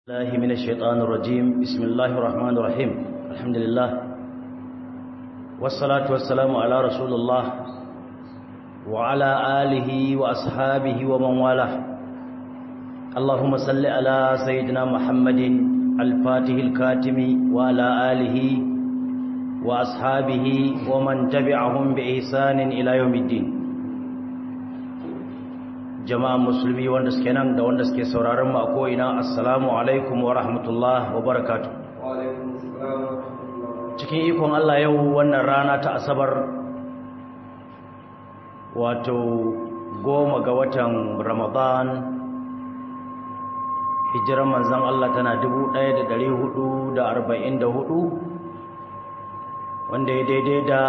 الله من الشيطان الرجيم بسم الله الرحمن الرحيم الحمد لله والصلاة والسلام على رسول الله وعلى آله وأصحابه ومن والاه اللهم صل على سيدنا محمد الفاتح الكاتم وعلى آله وأصحابه ومن تبعهم بإحسان إلى يوم الدين jama'an musulmi wanda suke nan da wanda suke sauraron mu a ko'ina assalamu alaikum wa rahmatullah wa barakatu cikin ikon Allah yau wannan rana ta asabar wato goma ga watan ramadan hijiran manzan Allah tana 1444 wanda ya daidai da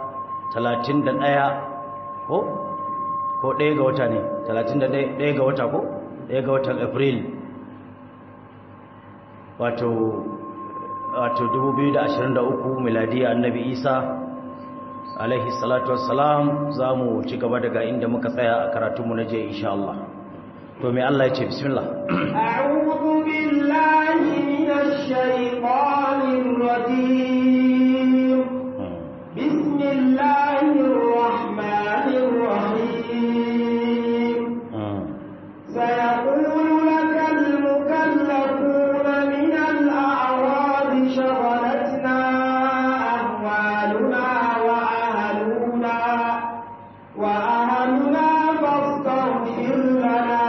31 ko ko ɗaya ga wata ne talatin da ɗaya ga wata ko ɗaya ga watan april wato wato 2023 miladiya annabi isa alaihi salatu wassalam za mu ci gaba daga inda muka tsaya a karatunmu na je insha Allah to mai Allah ya ce bismillah a'udhu billahi minash shaitanir rajim bismillahir rahmanir rahim سيقول لك المكلفون من الأعراب شغلتنا أموالنا وأهلنا وأهلنا فاستغفر لنا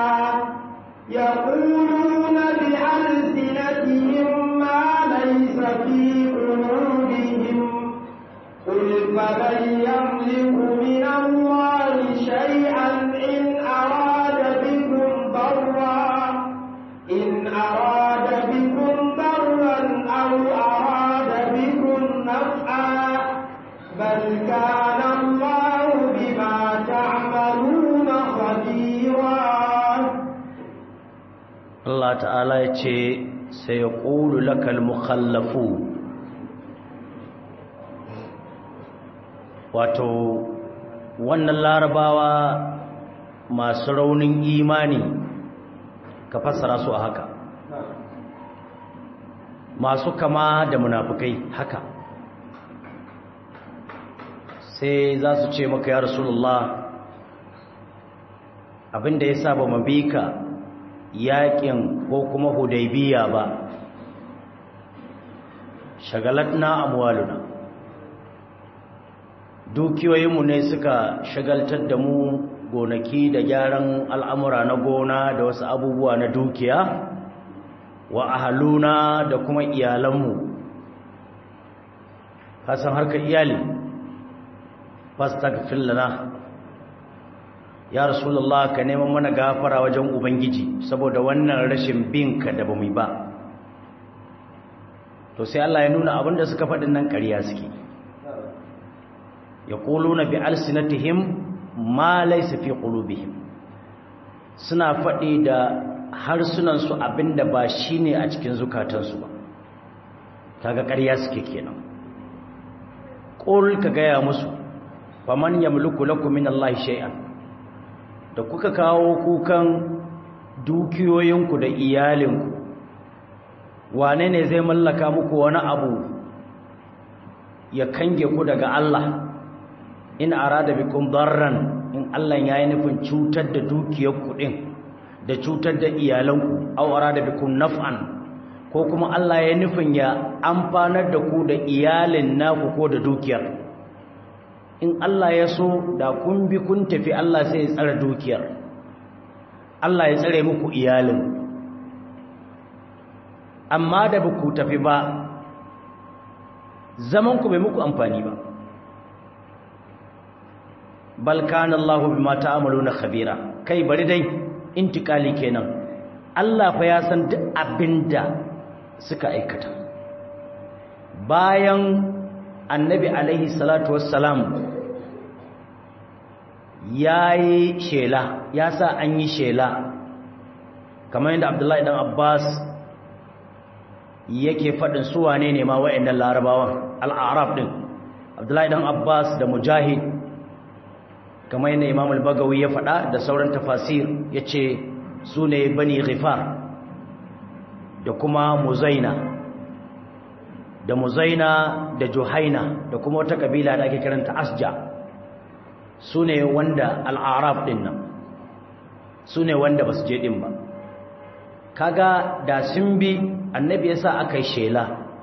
يقولون بألسنتهم ما ليس في قلوبهم قل فمن يملك من الله شيئا إن أراد بكم ضرا إن أراد بكم ضرا أو أراد بكم نفعا بل كان الله بما تعملون خبيرا Allah ta'ala ya ce sai ya ƙulu lakal mukhallafu wato wannan larabawa masu raunin imani ka fassara su a haka masu kama da munafukai haka sai za su ce maka ya rasulullah abinda ya sa ba mabika yakin ko kuma hudaybiya ba shagalatna amwaluna dukiyoyinmu ne suka shagaltar da mu gonaki da gyaran al'amura na gona da wasu abubuwa na dukiya wa ahaluna da kuma iyalanmu kasan harkar iyali fastagfir lana ya rasulullah ka neman mana gafara wajen ubangiji saboda wannan rashin binka da bamu ba to sai Allah ya nuna abinda suka faɗin nan ƙarya suke yaquluna bi alsinatihim ma laysa fi qulubihim suna faɗi da harsunan su abinda ba shine a cikin zukatansu ba kaga ƙarya suke kenan qul ka gaya musu faman yamliku lakum min Allah shay'an da kuka kawo kukan dukiyoyinku da iyalinku wane ne zai mallaka muku wani abu ya kange ku daga Allah in arada bikum darran in Allah ya yi nufin cutar da dukiyarku din da cutar da iyalanku aw arada bikum naf'an ko kuma Allah ya nufin ya amfanar da ku da iyalin naku ko da dukiyar in Allah ya so da kun bi kun tafi Allah sai ya tsare dukiyar Allah ya tsare muku iyalin amma da ba ku tafi ba zaman ku bai muku amfani ba bal kana Allah bima ta'maluna khabira kai bari dai intikali kenan Allah fa ya san duk abinda suka aikata bayan annabi alaihi salatu wassalam ya yi shela ya sa an yi shela kamar yadda abdullahi dan abbas yake faɗin suwa ne ne ma wa'annan larabawan al'arab ɗin abdullahi dan abbas da mujahid kamar yadda imam al-bagawi ya faɗa da sauran tafasir ya ce su ne bani ghifar da kuma muzaina da muzaina da juhaina da kuma wata kabila da ake kiranta asja su ne wanda al'arab ɗin nan su ne wanda ba su je ɗin ba kaga da sun bi annabi ya sa aka yi shela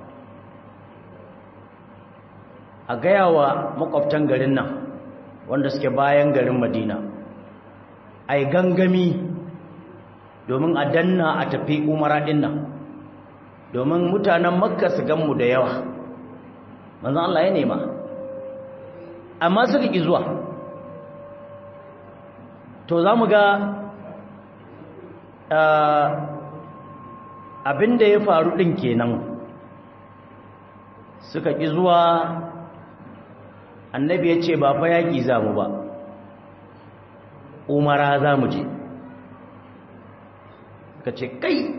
a gaya wa makwabtan garin nan wanda suke bayan garin madina a yi gangami domin a danna a tafi umara ɗin nan domin mutanen makka su ganmu da yawa manzan Allah ya nema amma suka ƙi zuwa to za mu ga abinda ya faru ɗin kenan suka ƙi zuwa annabi ya ce ba fa yaƙi za mu ba umara za mu je ka ce kai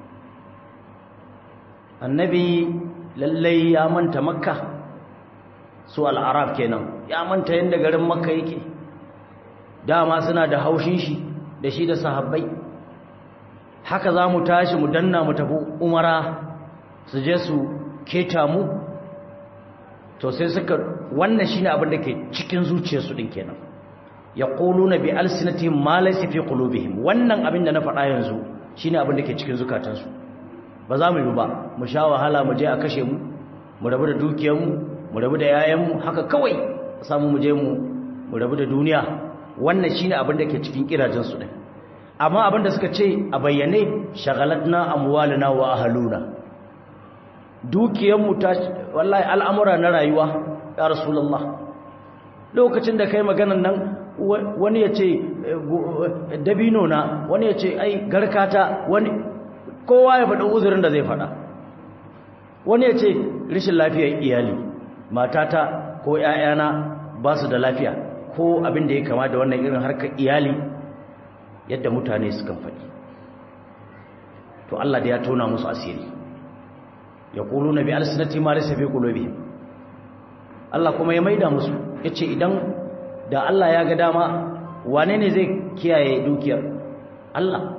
annabi lallai ya manta makka su al'arab kenan ya manta yadda garin makka yake dama suna da haushin shi da shi da sahabbai haka za mu tashi mu danna mu tafi umara su je su keta mu to sai suka wannan shine abin da ke cikin zuciyarsu din kenan yaquluna bi alsinatihim ma laysa fi qulubihim wannan abin da na faɗa yanzu shine abin da ke cikin zukatansu ba za mu yi ba mu sha wahala mu je a kashe mu mu rabu da dukiyarmu mu rabu da yayanmu haka kawai samu mu je mu mu rabu da duniya wannan shine abin da ke cikin kirajensu din amma abin da suka ce a bayyane shagalatna amwaluna wa ahluna dukiyarmu ta wallahi al'amura na rayuwa ya rasulullah lokacin da kai maganan nan wani ya ce dabino na wani ya ce ai garkata wani kowa ya faɗi uzurin da zai faɗa wani ya ce rishin lafiyar iyali matata ko ‘ya'yana ba su da lafiya ko abin da ya kama da wannan irin harkar iyali yadda mutane sukan faɗi to Allah da ya tona musu asiri ya ƙulu na bi alisinati ma da safi ƙulobi Allah kuma ya maida musu ya ce idan da Allah ya ga dama wane ne zai kiyaye dukiyar Allah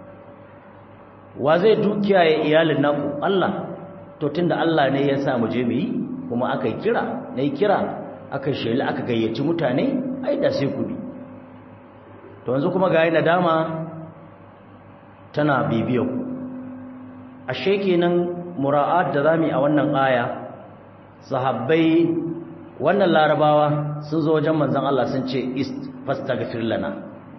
wa zai dukiyaye iyalin naku Allah to tunda Allah ne ya sa mu je mu yi kuma aka yi kira na yi kira aka sheli aka gayyaci mutane ai da sai ku bi to yanzu kuma ga yana dama tana bibiyar ku ashe kenan mura'at da zamu a wannan aya sahabbai wannan larabawa sun zo wajen manzon Allah sun ce fastaghfir lana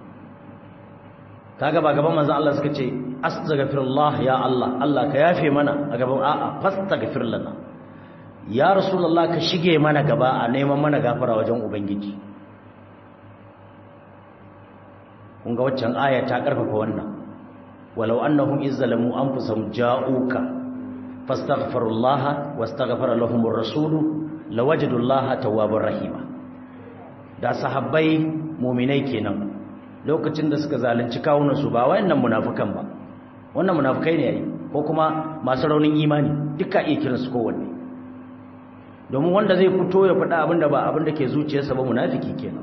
kaga ba gaban manzon Allah suka ce astaghfirullah ya Allah Allah ka yafe mana a gaban a'a fastaghfir lana ya rasulullah ka shige mana gaba a neman mana gafara wajen ubangiji kun ga waccan aya ta karfafa wannan walau annahum izzalamu anfusahum ja'uka fastaghfirullah wastaghfara lahumur rasul lawajadullaha tawwabur rahima da sahabbai mu'minai kenan lokacin da suka zalunci kawunan su ba wayannan munafikan ba wannan munafikai ne yayi ko kuma masu raunin imani duka iya kiransu kowanne domin wanda zai fito ya faɗa abin da ba abin da ke zuciyarsa ba munafiki kenan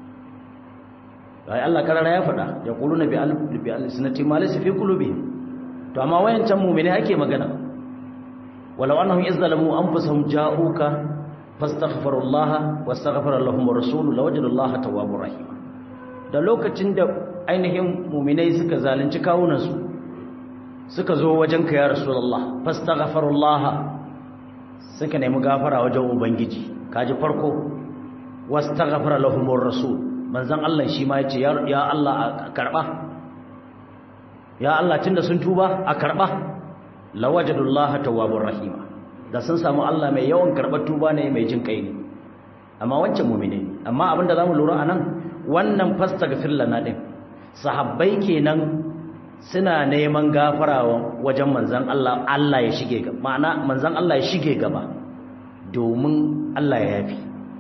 ai Allah karara ya faɗa ya quluna bi al-bi al-sinati ma laysa fi qulubihim to amma wayancan mu'mini ake magana walau annahum izzalamu anfusahum ja'uka fastaghfirullaha wastaghfara lahum ar-rasul lawajadullaha tawwabur rahim da lokacin da ainihin mu'minai suka zalunci kawunansu suka zo wajenka ya rasulullah fastaghfirullaha suka nemi gafara wajen ubangiji kaji farko wastaghfara lahumur rasul manzon Allah shi ma yace ya Allah a karba ya Allah tunda sun tuba a karba lawajadullaha tawwabur rahima da sun samu Allah mai yawan karbar tuba ne mai jin kai ne amma wancan mu'mine amma abinda zamu lura anan wannan fastaghfir lana din sahabbai kenan suna neman gafara wajen manzan Allah Allah ya shige gaba ma'ana manzan Allah ya shige gaba domin Allah ya yafi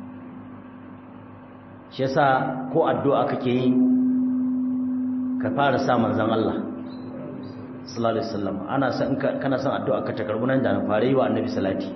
shi yasa ko addu'a kake yi ka fara sa manzan Allah sallallahu alaihi wasallam ana san kana son addu'a ka ta karbu nan da na fara yi wa annabi salati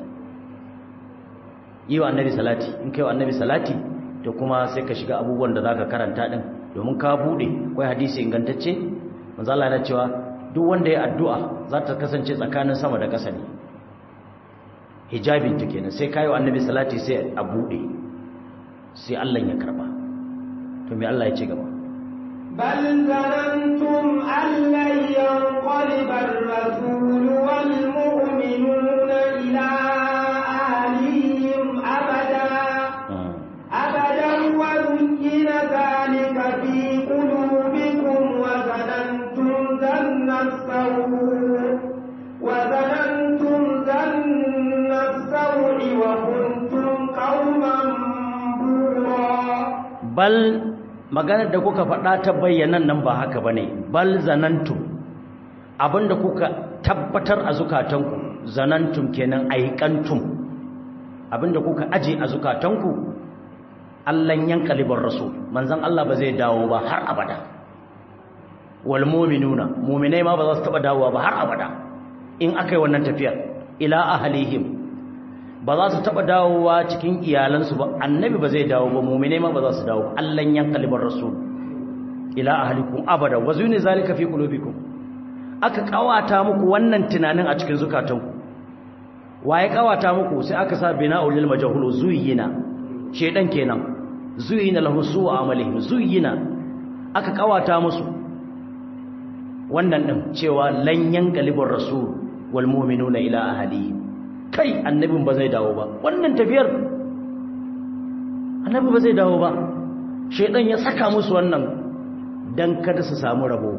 yi wa annabi salati in kai wa annabi salati to kuma sai ka shiga abubuwan da zaka karanta din domin ka bude kai hadisi ingantacce manzo Allah yana cewa duk wanda ya addu'a za ta kasance tsakanin sama da ƙasa ne hijabin ta kenan sai kayo annabi salati sai a buɗe sai Allah ya karba to me Allah ya ce gaba بل ظننتم أن لن ينقلب الرسول والمؤمنون إلى أهليهم أبدا أبدا وزين ذلك في قلوبكم وظننتم ظن السوء وظننتم ظن السوء وكنتم قوما بورا bal maganar da kuka faɗa ta bayyanan nan ba haka bane bal zanantum abinda kuka tabbatar a zukatanku zanantum kenan aikantum abinda kuka aje a zukatanku Allah yankalibar rasul manzon Allah ba zai dawo ba har abada wal mu'minuna mu'minai ma ba za su taba dawowa ba har abada in akai wannan tafiyar ila ahlihim ba za su taba dawowa cikin iyalansu ba annabi ba zai dawo ba mu'minai ma ba za su dawo Allah yankalibar rasul ila ahlikum abada wa zuni zalika fi qulubikum aka kawata muku wannan tunanin a cikin zukatanku waye kawata muku sai aka sa bina'ul lil majhul zuyina shedan kenan zuyina lahu su'u amalihim zuyina aka kawata musu wannan din cewa lan yanqalibur rasul wal mu'minuna ila ahlihi kai annabin ba zai dawo ba wannan tafiyar annabi ba zai dawo ba shedan ya saka musu wannan dan kada su samu rabo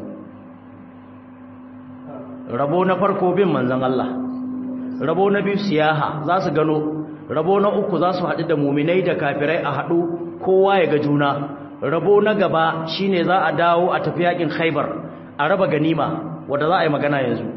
rabo na farko bin manzon Allah rabo na biyu siyaha za su gano rabo na uku za su haɗu da muminai da kafirai a haɗu kowa ya ga juna rabo na gaba shine za a dawo a tafi yakin khaibar a raba ganima wadda za a yi magana yanzu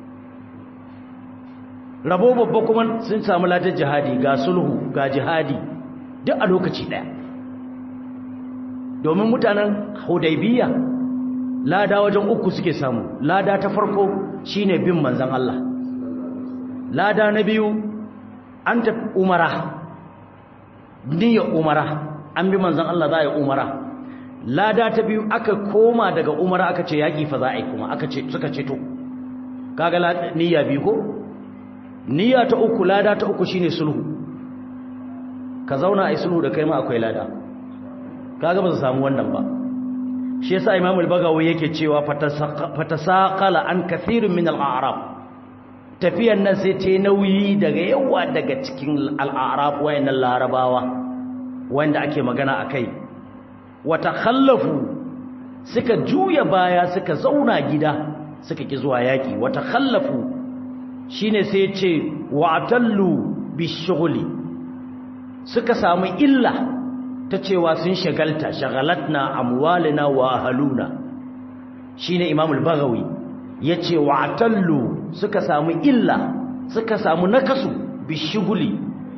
rabo babba kuma sun samu latar jihadi ga sulhu ga jihadi duk a lokaci ɗaya domin mutanen hudaybiya lada wajen uku suke samu lada ta farko shine bin manzon Allah lada na biyu an tafi umara niyyar umara an bi manzon Allah za a yi umara lada ta biyu aka koma daga umara aka ce yaƙi fa za a yi kuma aka ce suka ce to kaga niyya biyu ko niyya ta uku lada ta uku shine sulhu ka zauna a yi sulhu da kai ma akwai lada kaga ba su samu wannan ba shi yasa Imam al-Bagawi yake cewa fatasaqala an kathirin min al-a'rab tafiyan nan sai ta nauyi daga yawa daga cikin al-a'rab wayannan larabawa wanda ake magana akai wata khallafu suka juya baya suka zauna gida suka ki zuwa yaki wata khallafu shine sai ce wa'tallu bishughli suka samu illa ta cewa sun shagalta shagalatna amwalina wa ahluna shine imam al-baghawi yace wa'tallu suka samu illa suka samu nakasu bishughli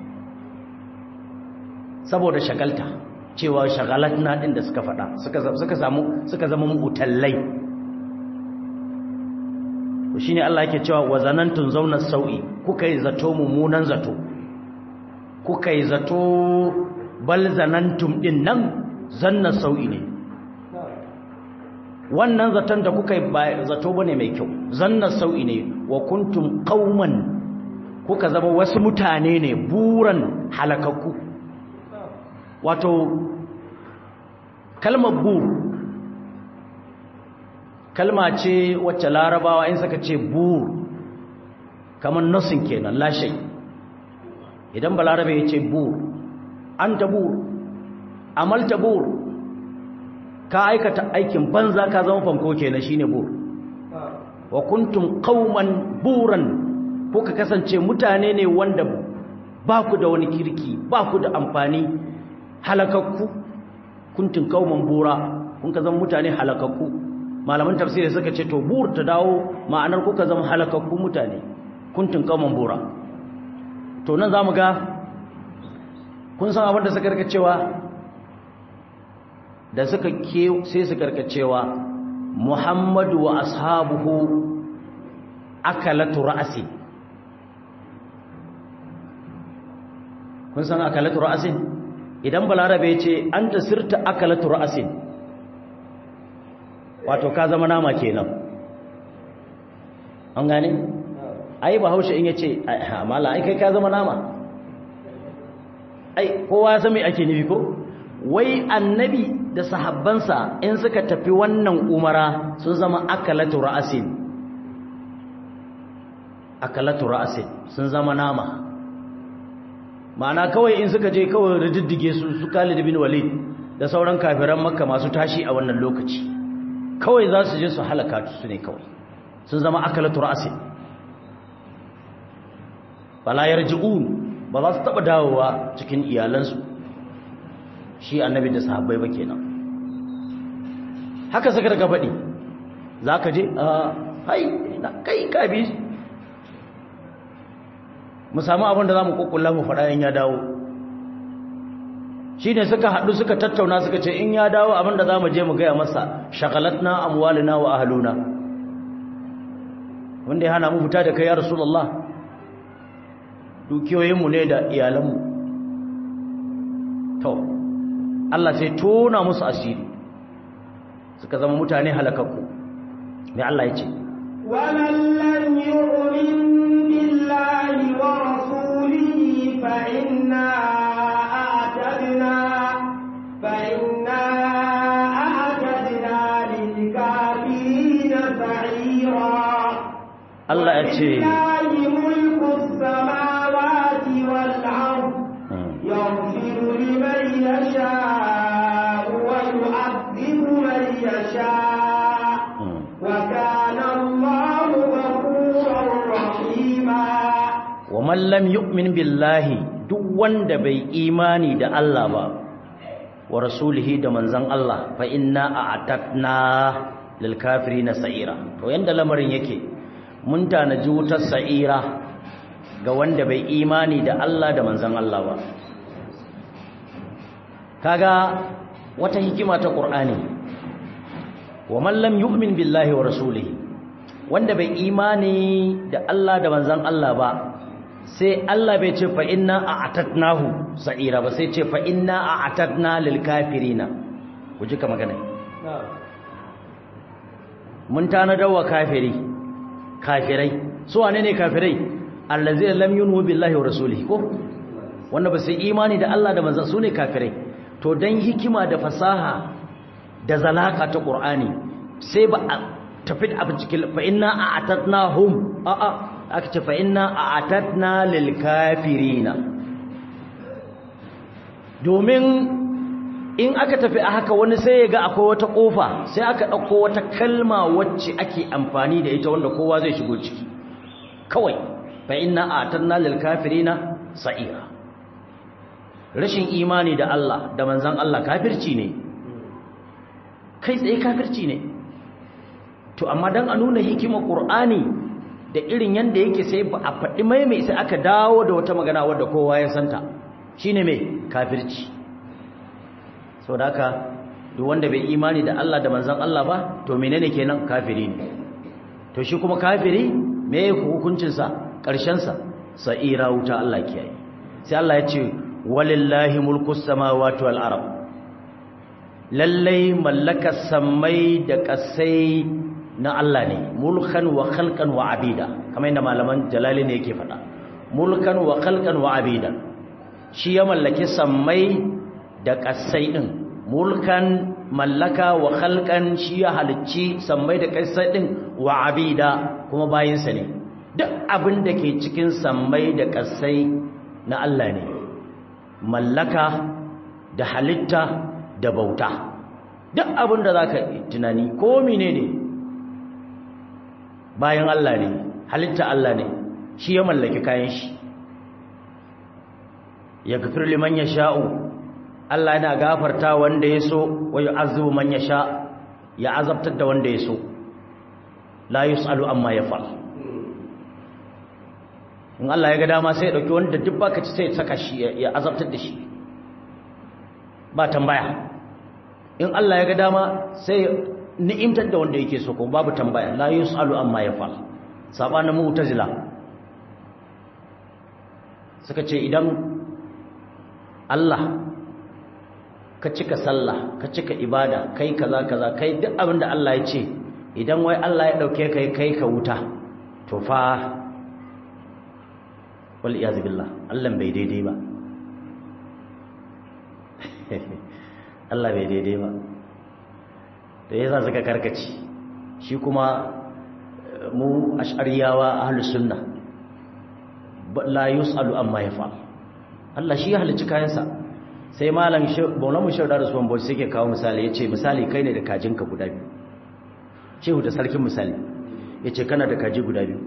saboda shagalta cewa shagalatna din da suka fada suka suka samu suka zama mutallai shine Allah yake cewa wa zanantun zauna sau'i kuka yi zato mummunan zato kuka yi zato bal zanantum din nan zanna sau'i ne wannan zaton da kuka yi ba zato bane mai kyau zanna sau'i ne wa kuntum qauman kuka zama wasu mutane ne buran halakakku wato kalmar bur kalma ce wacce larabawa in suka ce bur kamar nosin kenan lashai idan balarabe ya ce bur an tabur amal tabur ka aikata aikin banza ka zama fanko kenan shine bur wa kuntum qauman buran kuka kasance mutane ne wanda ba ku da wani kirki ba ku da amfani halakakku kuntum qauman bura kun ka zama mutane halakakku malaman tafsiri suka ce to bur ta dawo ma'anar kuka zama halakakku mutane kuntum qauman bura to nan zamu ga kun san abin da suka karkacewa da suka ke sai su karkacewa Muhammadu wa ashabuhu akalatu ra'si kun san akalatu ra'sin idan balarabe ya ce anta sirta akalatu ra'sin wato ka zama nama kenan an gane ai bahaushe in yace mala ai kai ka zama nama ai kowa ya san me ake nufi ko wai annabi da sahabbansa in suka tafi wannan umara sun zama akalatu ra'asin akalatu ra'asin sun zama nama ma'ana kawai in suka je kawai rididdige su su Khalid bin Walid da sauran kafiran Makka masu tashi a wannan lokaci kawai za su je su halaka su ne kawai sun zama akalatu ra'asin bala yarji'un ba za su taba dawowa cikin iyalansu shi annabi da sahabbai ba kenan haka suka daga faɗi za ka je a hai na kai kabi mu samu abin da za mu kukkulla mu faɗa in ya dawo shi ne suka haɗu suka tattauna suka ce in ya dawo abin da za mu je mu gaya masa shagalatna amwalina wa ahaluna wanda ya hana mu fita da kai ya rasulullah dukiyoyinmu ne da iyalanmu to Allah sai tona musu asiri suka zama mutane halakakku mai Allah ya ce ومن لم يؤمن بالله ورسوله فإنا أعتدنا فإنا أعتدنا للكافرين سعيرا Allah ya ce ولله ملك السماوات والأرض يغفر لمن يشاء ويعذب من يشاء وكان الله غفورا رحيما wa man lam yu'min billahi duk wanda bai imani da Allah ba wa rasulihi da manzon Allah fa inna a'tatna lil kafirina sa'ira to yanda lamarin yake mun tanaji wutar sa'ira ga wanda bai imani da Allah da manzon Allah ba kaga wata hikima ta Qur'ani wa man lam yu'min billahi wa rasulihi wanda bai imani da Allah da manzon Allah ba sai Allah bai ce fa inna a'tatnahu sa'ira ba sai ce fa inna a'tatna lil kafirina ku ji ka magana mun tanadar wa kafiri kafirai su wane ne kafirai allazi lam yunhu billahi wa rasulihi ko wanda ba su imani da Allah da manzon su ne kafirai to dan hikima da fasaha da zalaka ta Qur'ani sai ba a tafi a cikin fa inna a'tatnahum a a aka ce fa inna a'tatna lil kafirina domin in aka tafi a haka wani sai ya ga akwai wata kofa sai aka ɗauko wata kalma wacce ake amfani da ita wanda kowa zai shigo ciki kawai fa inna a'tatna lil kafirina sa'ira rashin imani da Allah da manzon Allah kafirci ne kai tsaye kafirci ne to amma dan a nuna hikimar Qur'ani da irin yanda yake sai ba a faɗi mai mai sai aka dawo da wata magana wadda kowa ya santa shine mai kafirci saboda haka duk wanda bai imani da Allah da manzon Allah ba to menene kenan kafiri ne to shi kuma kafiri me hukuncin sa karshen sa sa'ira wuta Allah kiyaye sai Allah ya ce walillahi mulkus samawati wal ard lallai mallakar sammai da kasai na Allah ne mulkan wa khalqan wa abida kamar yadda malaman jalali ne yake faɗa mulkan wa khalqan wa abida shi ya mallaki sammai da kasai din mulkan mallaka wa khalqan shi ya halicci sammai da kasai din wa abida kuma bayinsa ne duk abin da ke cikin sammai da kasai na Allah ne mallaka da halitta da bauta duk abin da zaka tunani ko menene ne bayan Allah ne halitta Allah ne shi ya mallaki kayan shi ya gafir liman ya sha'u Allah yana gafarta wanda ya so wa yu'azzibu man ya sha ya azabtar da wanda ya so la yus'alu amma yaf'al in Allah ya ga dama sai ya dauki wanda duk baka ci sai ya saka shi ya azabtar da shi ba tambaya in Allah ya ga dama sai ni'imtar da wanda yake so ko babu tambaya la yusalu amma yafal sabanin mu'tazila suka ce idan Allah ka cika sallah ka cika ibada kai kaza kaza kai duk abin da Allah ya ce idan wai Allah ya dauke kai kai ka wuta to fa wal iyaz billah Allah bai daidai ba Allah bai daidai ba da yasa suka karkaci shi kuma mu ash'ariyawa ahlus sunna la yusalu amma yafa'al Allah shi ya halicci kayansa sai malam Maulana Mushar da Usman Boy sai ke kawo misali yace misali kai ne da kajinka guda biyu shehu da sarkin misali yace kana da kaji guda biyu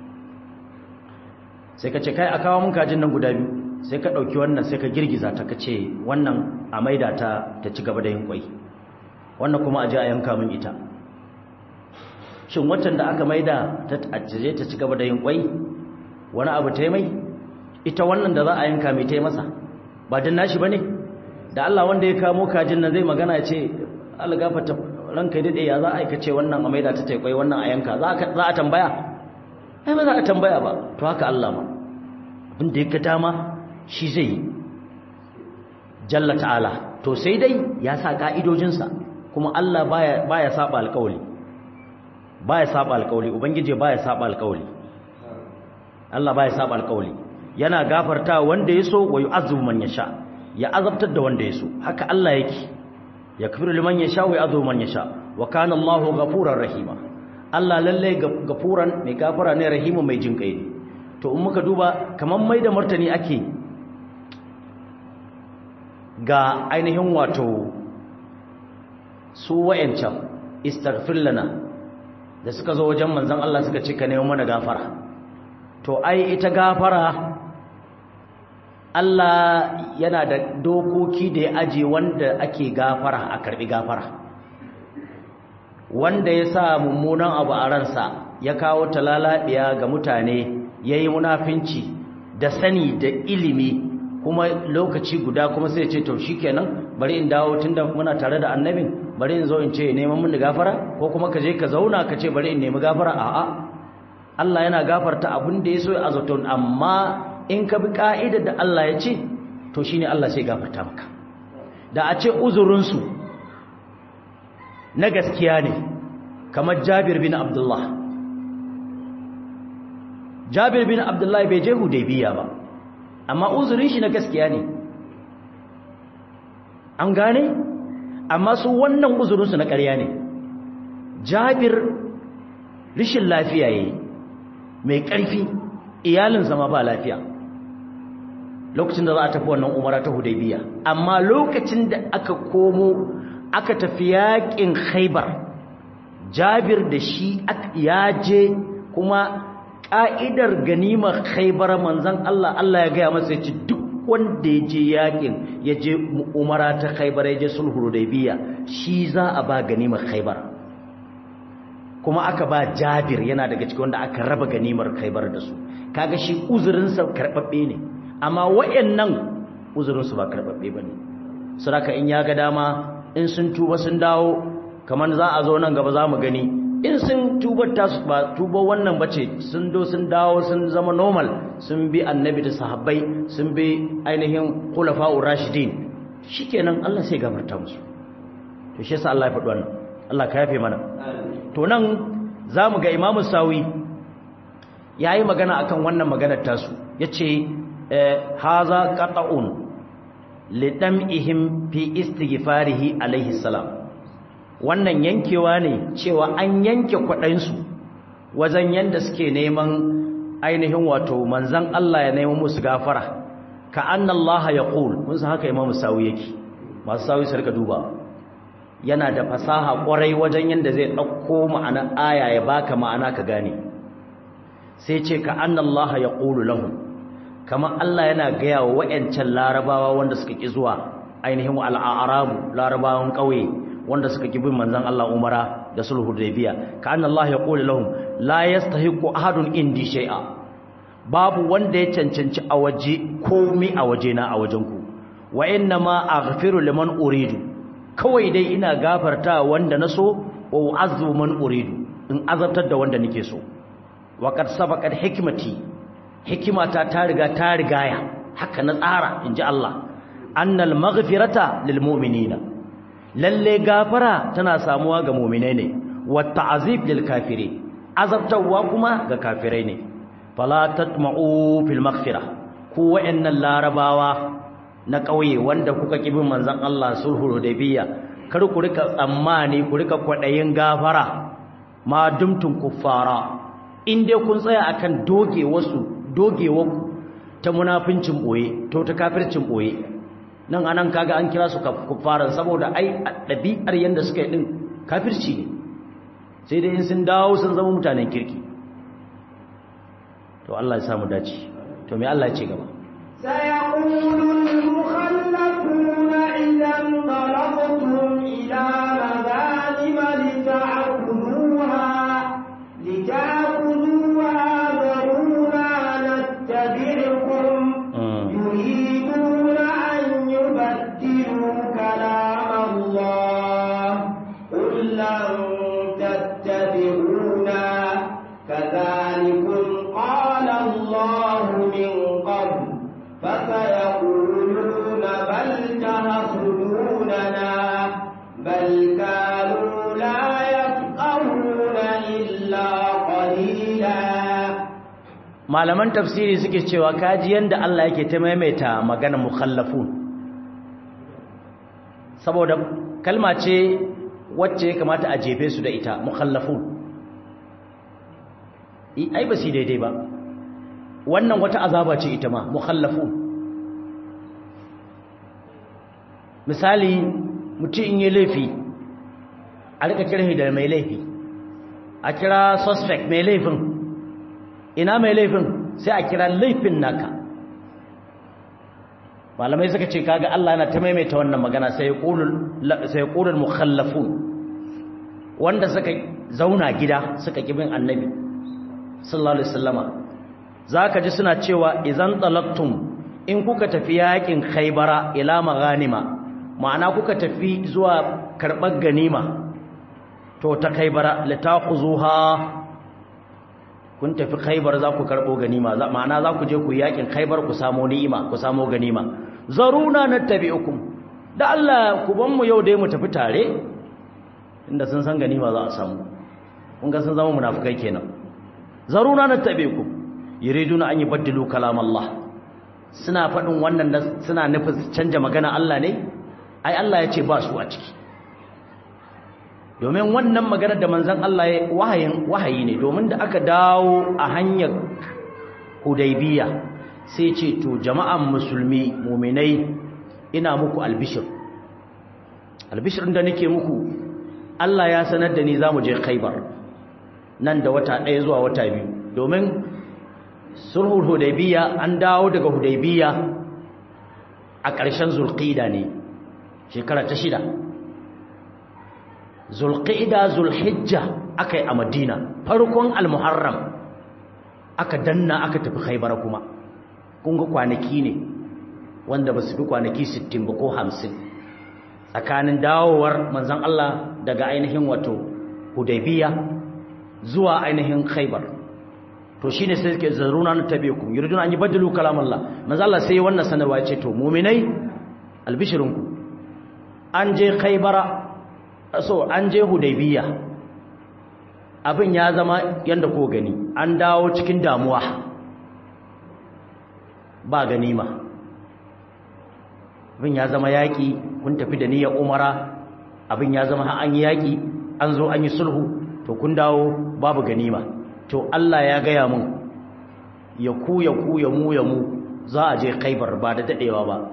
sai ka ce kai a kawo mun kajin nan guda biyu sai ka dauki wannan sai ka girgiza ta kace wannan a maida ta ta ci gaba da yin kwai wannan kuma a je a yanka min ita shin waccan da aka maida ta ajiye ta ci gaba da yin kwai wani abu ta mai ita wannan da za a yanka mai ta masa ba din nashi bane da Allah wanda ya kamo kajin nan zai magana ya ce Allah gafarta ranka ya dade ya za a aikace wannan a maida ta kwai wannan a yanka za a tambaya ai ba za a tambaya ba to haka Allah ma abin da ya ga dama shi zai yi jalla ta'ala to sai dai ya sa ka'idojinsa kuma Allah baya baya saba alƙawli baya saba alƙawli ubangije baya saba alƙawli Allah baya saba alƙawli yana gafarta wanda yaso wa yu'azzibu man yasha ya azabtar da wanda yaso haka Allah yake yakfiru liman yasha wa yu'adhibu man yasha wa kana Allahu ghafurar rahima Allah lalle gafuran mai gafara ne rahimu mai jinkai ne to in muka duba kaman mai da martani ake ga ainihin wato su wayancan istaghfir lana da suka zo wajen manzon Allah suka ce ka nemo mana gafara to ai ita gafara Allah yana da dokoki da ya aje wanda ake gafara a karbi gafara wanda ya sa mummunan abu a ransa ya kawo talalabiya ga mutane yayi munafinci da sani da ilimi kuma lokaci guda kuma sai ce to shikenan bari in dawo tunda muna tare da annabin bari in zo in ce neman mun gafara ko kuma ka je ka zauna ka ce bari in nemi gafara a'a Allah yana gafarta abin da ya so ya azato amma in ka bi ka'idar da Allah ya ce to shine Allah sai gafarta maka da a ce uzurin su na gaskiya ne kamar Jabir bin Abdullah Jabir bin Abdullah bai je Hudaybiya ba amma uzurin shi na gaskiya ne an gane amma su wannan uzurinsu na ƙarya ne jabir rishin lafiya yayi mai ƙarfi iyalinsa ma ba lafiya lokacin da za a tafi wannan umara ta hudaybiya amma lokacin da aka komo aka tafi yaƙin khaibar jabir da shi ya je kuma ƙa'idar ganimar khaibar manzan Allah Allah ya gaya masa ya ci duk wanda ya je yakin ya je umara ta khaibar ya je sulhu biya shi za a ba ganimar khaibar kuma aka ba jabir yana daga cikin wanda aka raba ganimar khaibar da su kaga shi uzurinsa karɓaɓɓe ne amma wayannan uzurinsu ba karɓaɓɓe ba ne saraka in ya ga dama in sun tuba sun dawo kamar za a zo nan gaba za mu gani in sun tubar tasu ba tuba wannan bace sun do sun dawo sun zama normal sun bi annabi da sahabbai sun bi ainihin khulafa'ur rashidin shikenan Allah sai gafarta musu to shi yasa Allah ya faɗi wannan Allah ka yafe mana to nan zamu ga Imam Sawi yayi magana akan wannan maganar tasu yace haza qata'un lidam'ihim fi istighfarihi alaihi salam wannan yankewa ne cewa an yanke kwaɗansu wajen yadda suke neman ainihin wato manzan Allah ya neman musu gafara ka annallaha ya ƙul mun san haka imamu sawi yake masu sawi su rika duba yana da fasaha ƙwarai wajen yadda zai ɗauko ma'ana aya ya baka ma'ana ka gane sai ce ka annallaha ya ƙulu lahum kamar Allah yana gaya wa wa'yancan larabawa wanda suka ƙi zuwa ainihin al'arabu larabawan ƙauye wanda suka ki bin manzon Allah Umara da sulhu Hudaybiya ka anna Allah ya qulu lahum la yastahiqu ahadun indi shay'a babu wanda ya cancanci a waje komai a waje na a wajen ku wa inna ma aghfiru liman uridu kawai dai ina gafarta wanda na so wa u'azzu man uridu in azabtar da wanda nake so wa qad sabaqat hikmati hikimata ta riga ta rigaya haka na tsara inji Allah annal maghfirata lil mu'minina lalle gafara tana samuwa ga mu'minai ne wa ta'zib lil kafiri azabtarwa kuma ga kafirai ne fala tatma'u fil maghfira ku wa'annan larabawa na ƙauye wanda kuka kibin manzon Allah sulhu hudaybiya kar ku rika tsammani ku rika kwadayin gafara ma dumtum kuffara in dai kun tsaya akan doge wasu dogewa ta munafincin boye to ta kafircin boye nan anan kaga an kira su kuffaran saboda ai dabi'ar yanda suka yi din kafirci ne sai dai in sun dawo sun zama mutanen kirki to Allah ya samu dace to me Allah ya ce gaba سيقول المخلفون إذا انطلقتم إلى مغانم لتعبدوها لتعبدوها ذرونا نتبعكم يريدون أن يبدلوا كلام الله قل لن تتبعونا كذلكم قال الله من قبل فسيقولون بل تهصدوننا بل كانوا لا يفقهون إلا قليلا malaman tafsiri suke cewa kaji yanda Allah yake ta maimaita magana mukhallafun saboda kalma ce wacce ya kamata a jefe su da ita mukhallafun ai ba su daidai ba wannan wata azaba ce ita ma mukhallafun misali mutum in yi laifi a rika kirhi da mai laifi a kira suspect mai laifin ina mai laifin sai a kira laifin naka malamai suka ce kaga Allah yana ta maimaita wannan magana sai ya ƙulul mukhallafun wanda suka zauna gida suka kibin annabi sallallahu alaihi wasallama zaka ji suna cewa idan talaqtum in kuka tafi yakin khaybara ila maghanima ma'ana kuka tafi zuwa karbar ganima to ta khaybara litaquzuha kun tafi khaybar za ku karbo ganima ma'ana za ku je ku yakin khaybar ku samu ni'ima ku samu ganima zaruna nattabi'ukum da Allah ku ban mu yau dai mu tafi tare inda sun san ganima za a samu kun ga sun zama munafikai kenan zaruna nattabi'ukum yuriduna an yubaddilu kalam Allah suna faɗin wannan suna nufin canja magana Allah ne ai Allah ya ce ba su a ciki domin wannan maganar da manzon Allah ya wahayin wahayi ne domin da aka dawo a hanyar Hudaybiya sai ce to jama'an musulmi mu'minai ina muku albishir albishir da nake muku Allah ya sanar da ni zamu je Khaibar nan da wata ɗaya zuwa wata biyu domin sulhul hudaybiya an dawo daga hudaybiya a ƙarshen zulqida ne shekara ta shida zulqida zulhijja akai a madina farkon almuharram aka danna aka tafi khaybar kuma kun ga kwanaki ne wanda ba su fi kwanaki 60 ba ko 50 tsakanin dawowar manzon Allah daga ainihin wato hudaybiya zuwa ainihin khaybar to shine sai suke zaruna na tabi'ukum yuriduna an yubaddilu kalam Allah manzo Allah sai wannan sanarwa ya ce to mu'minai albishirunku an je khaybara so an je hudaybiya abin ya zama yanda ko gani an dawo cikin damuwa ba ganima abin ya zama yaki kun tafi da niyyar umara abin ya zama an yi yaki an zo an yi sulhu to kun dawo babu ganima to Allah ya gaya mun ya ku ya ku ya mu ya mu za a je khaibar ba da dadewa ba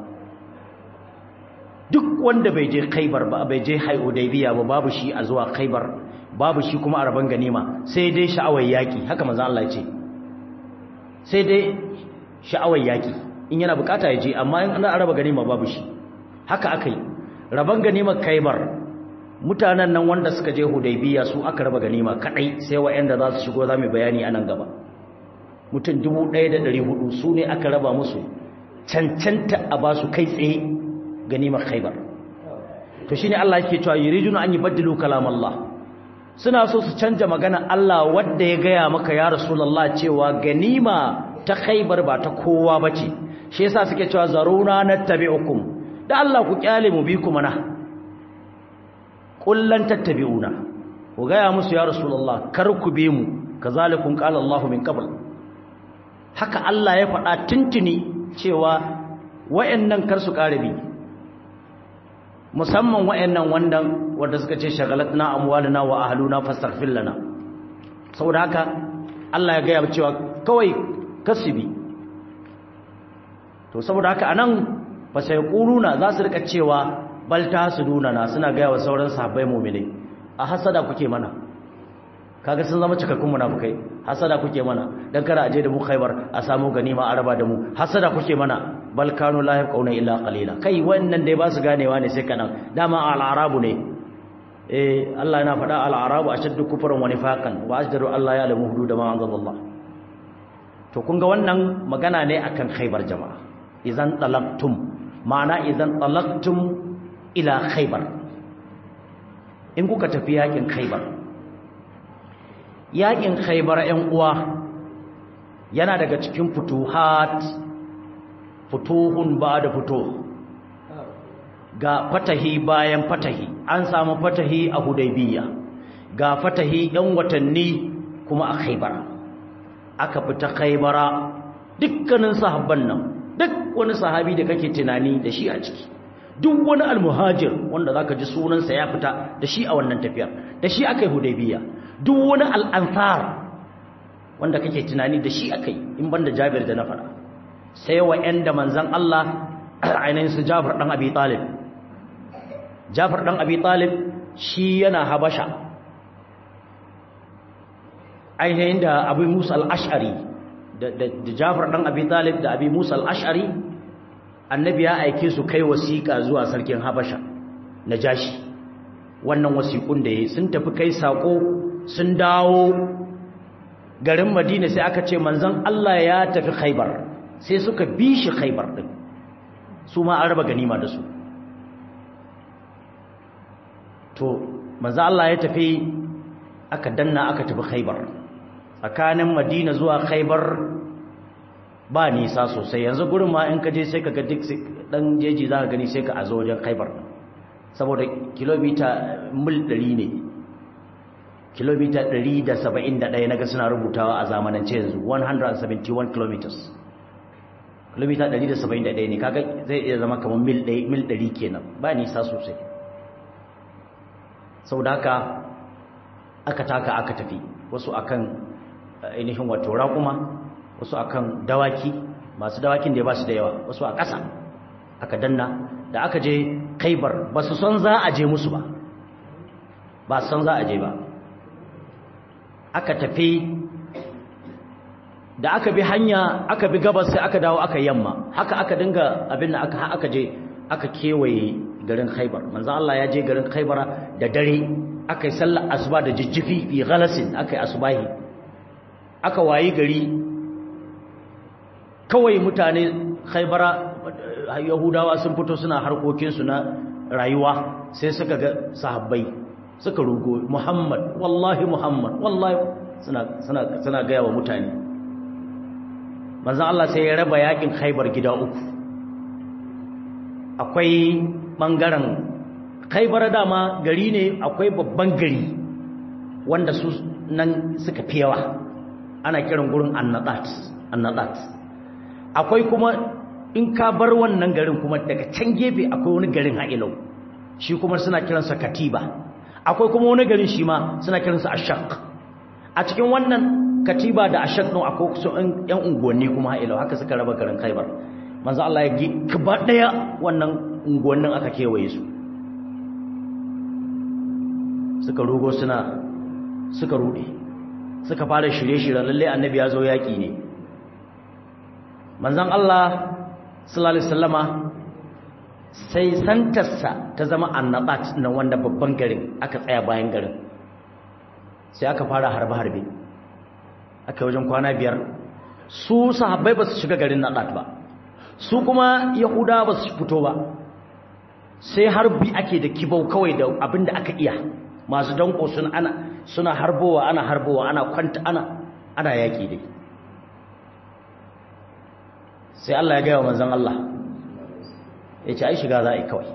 duk wanda bai je khaibar ba bai je hudaybiya ba babu shi a zuwa khaibar babu shi kuma a raban ganima sai dai sha'awar yaki haka manzo Allah ya ce sai dai sha'awar yaki in yana bukata ya je amma in ana raba ganima babu shi haka akai raban ganimar khaibar mutanen nan wanda suka je hudaybiya su aka raba ganima kadai sai wa'anda za su shigo zamu bayani anan gaba mutum 1400 su ne aka raba musu cancanta a ba su kai tsaye ganimar khaybar to shine Allah yake cewa yuriduna an yubaddilu kalam Allah suna so su canja magana Allah wanda ya gaya maka ya rasulullah cewa ganima ta khaybar ba ta kowa bace shi yasa suke cewa zaruna nattabi'ukum da Allah ku kyale mu bi ku mana kullan tattabi'una ku gaya musu ya rasulullah kar ku bi mu kazalikum qala Allahu min qabl haka Allah ya faɗa tuntuni cewa wayannan kar su karabi musamman wayannan wandan wanda suka ce shagalatna amwaluna wa ahluna fastaghfir lana saboda haka Allah ya gaya cewa kawai kasibi to saboda haka anan fa sai quluna za su rika cewa bal tasuduna na suna gaya wa sauran sahabbai mu'mini a hasada kuke mana kaga sun zama cikakkun munafikai hasada kuke mana dan kada aje da mu Khaibar a samu ganima a raba da mu hasada kuke mana bal kanu la yaquna illa qalila kai wannan dai ba su ganewa ne sai kanan dama al-arabu ne eh Allah yana faɗa al-arabu ashaddu kufran wa nifaqan wa ajdaru Allah ya lamu hudud ma anzalallah to kun ga wannan magana ne akan Khaibar jama'a idan talaqtum ma'ana idan talaqtum ila Khaibar in kuka tafi yakin Khaibar yakin khaybar ƴan uwa yana daga cikin futuhat futuhun ba da futuh ga fatahi bayan fatahi an samu fatahi a hudaybiya ga fatahi ɗan watanni kuma a khaybar aka fita khaybara dukkanin sahabban nan duk wani sahabi da kake tunani da shi a ciki duk wani almuhajir wanda zaka ji sunansa ya fita da shi a wannan tafiyar da shi aka yi hudaybiya duk wani al'ansar wanda kake tunani da shi aka yi in banda jabir da na fara sai wa ‘yan da manzan Allah ainihin su jafar ɗan abi talib jafar ɗan abi talib shi yana habasha ainihin da abu musa al'ashari da jafar ɗan abi talib da abu musa al'ashari annabi ya aike su kai wasiƙa zuwa sarkin habasha na jashi wannan wasiƙun da ya sun tafi kai saƙo sun dawo garin madina sai aka ce manzan Allah ya tafi khaibar sai suka bi shi khaibar din su ma an raba ganima da su to manzan Allah ya tafi aka danna aka tafi khaibar tsakanin madina zuwa khaibar ba nisa sosai yanzu gurin ma in ka je sai ka ga duk dan jeji za ka gani sai ka azo wajen khaibar saboda kilomita mil 100 ne kilomita 171 naga suna rubutawa a zamanance yanzu 171 kilometers kilomita 171 ne kaga zai iya zama kamar mil 100 mil 100 kenan ba nisa sosai saboda haka aka taka aka tafi wasu akan ainihin wato raƙuma wasu akan dawaki masu dawakin da ba su da yawa wasu a ƙasa aka danna da aka je kaibar ba su son za a je musu ba ba su son za a je ba aka tafi da aka bi hanya aka bi gabas sai aka dawo aka yamma haka aka dinga abin da aka aka je aka kewaye garin Khaibar manzo Allah ya je garin Khaibara da dare aka yi sallar asuba da jijjifi fi ghalasin aka yi asubahi aka wayi gari kawai mutane Khaibara Yahudawa sun fito suna harkokin su na rayuwa sai suka ga sahabbai suka rugo Muhammad wallahi Muhammad wallahi suna suna suna ga yawa mutane manzo Allah sai ya raba yakin Khaibar gida uku akwai bangaren Khaibar dama gari ne akwai babban gari wanda su nan suka fi yawa ana kiran gurin annadat annadat akwai kuma in ka bar wannan garin kuma daga can gefe akwai wani garin ha'ilau shi kuma suna kiransa katiba akwai kuma wani garin shi ma suna kiransa ashaq a cikin wannan katiba da ashaq ɗin akwai su yan unguwanni kuma ha'ilau haka suka raba garin khaibar manzo Allah ya gi gaba daya wannan unguwannin aka kewaye su suka rugo suna suka rude suka fara shirye-shirye lalle annabi ya zo yaki ne manzon Allah sallallahu alaihi wasallama sai santarsa ta zama annabat na wanda babban garin aka tsaya bayan garin sai aka fara harbe-harbe aka wajen kwana biyar su sahabbai ba su shiga garin nadat ba su kuma yahuda ba su fito ba sai harbi ake da kibau kawai da abinda aka iya masu danko suna ana suna harbowa ana harbowa ana kwanta ana ana yaki dai sai Allah ya gaya wa manzon Allah ya ce ai shiga za a yi kawai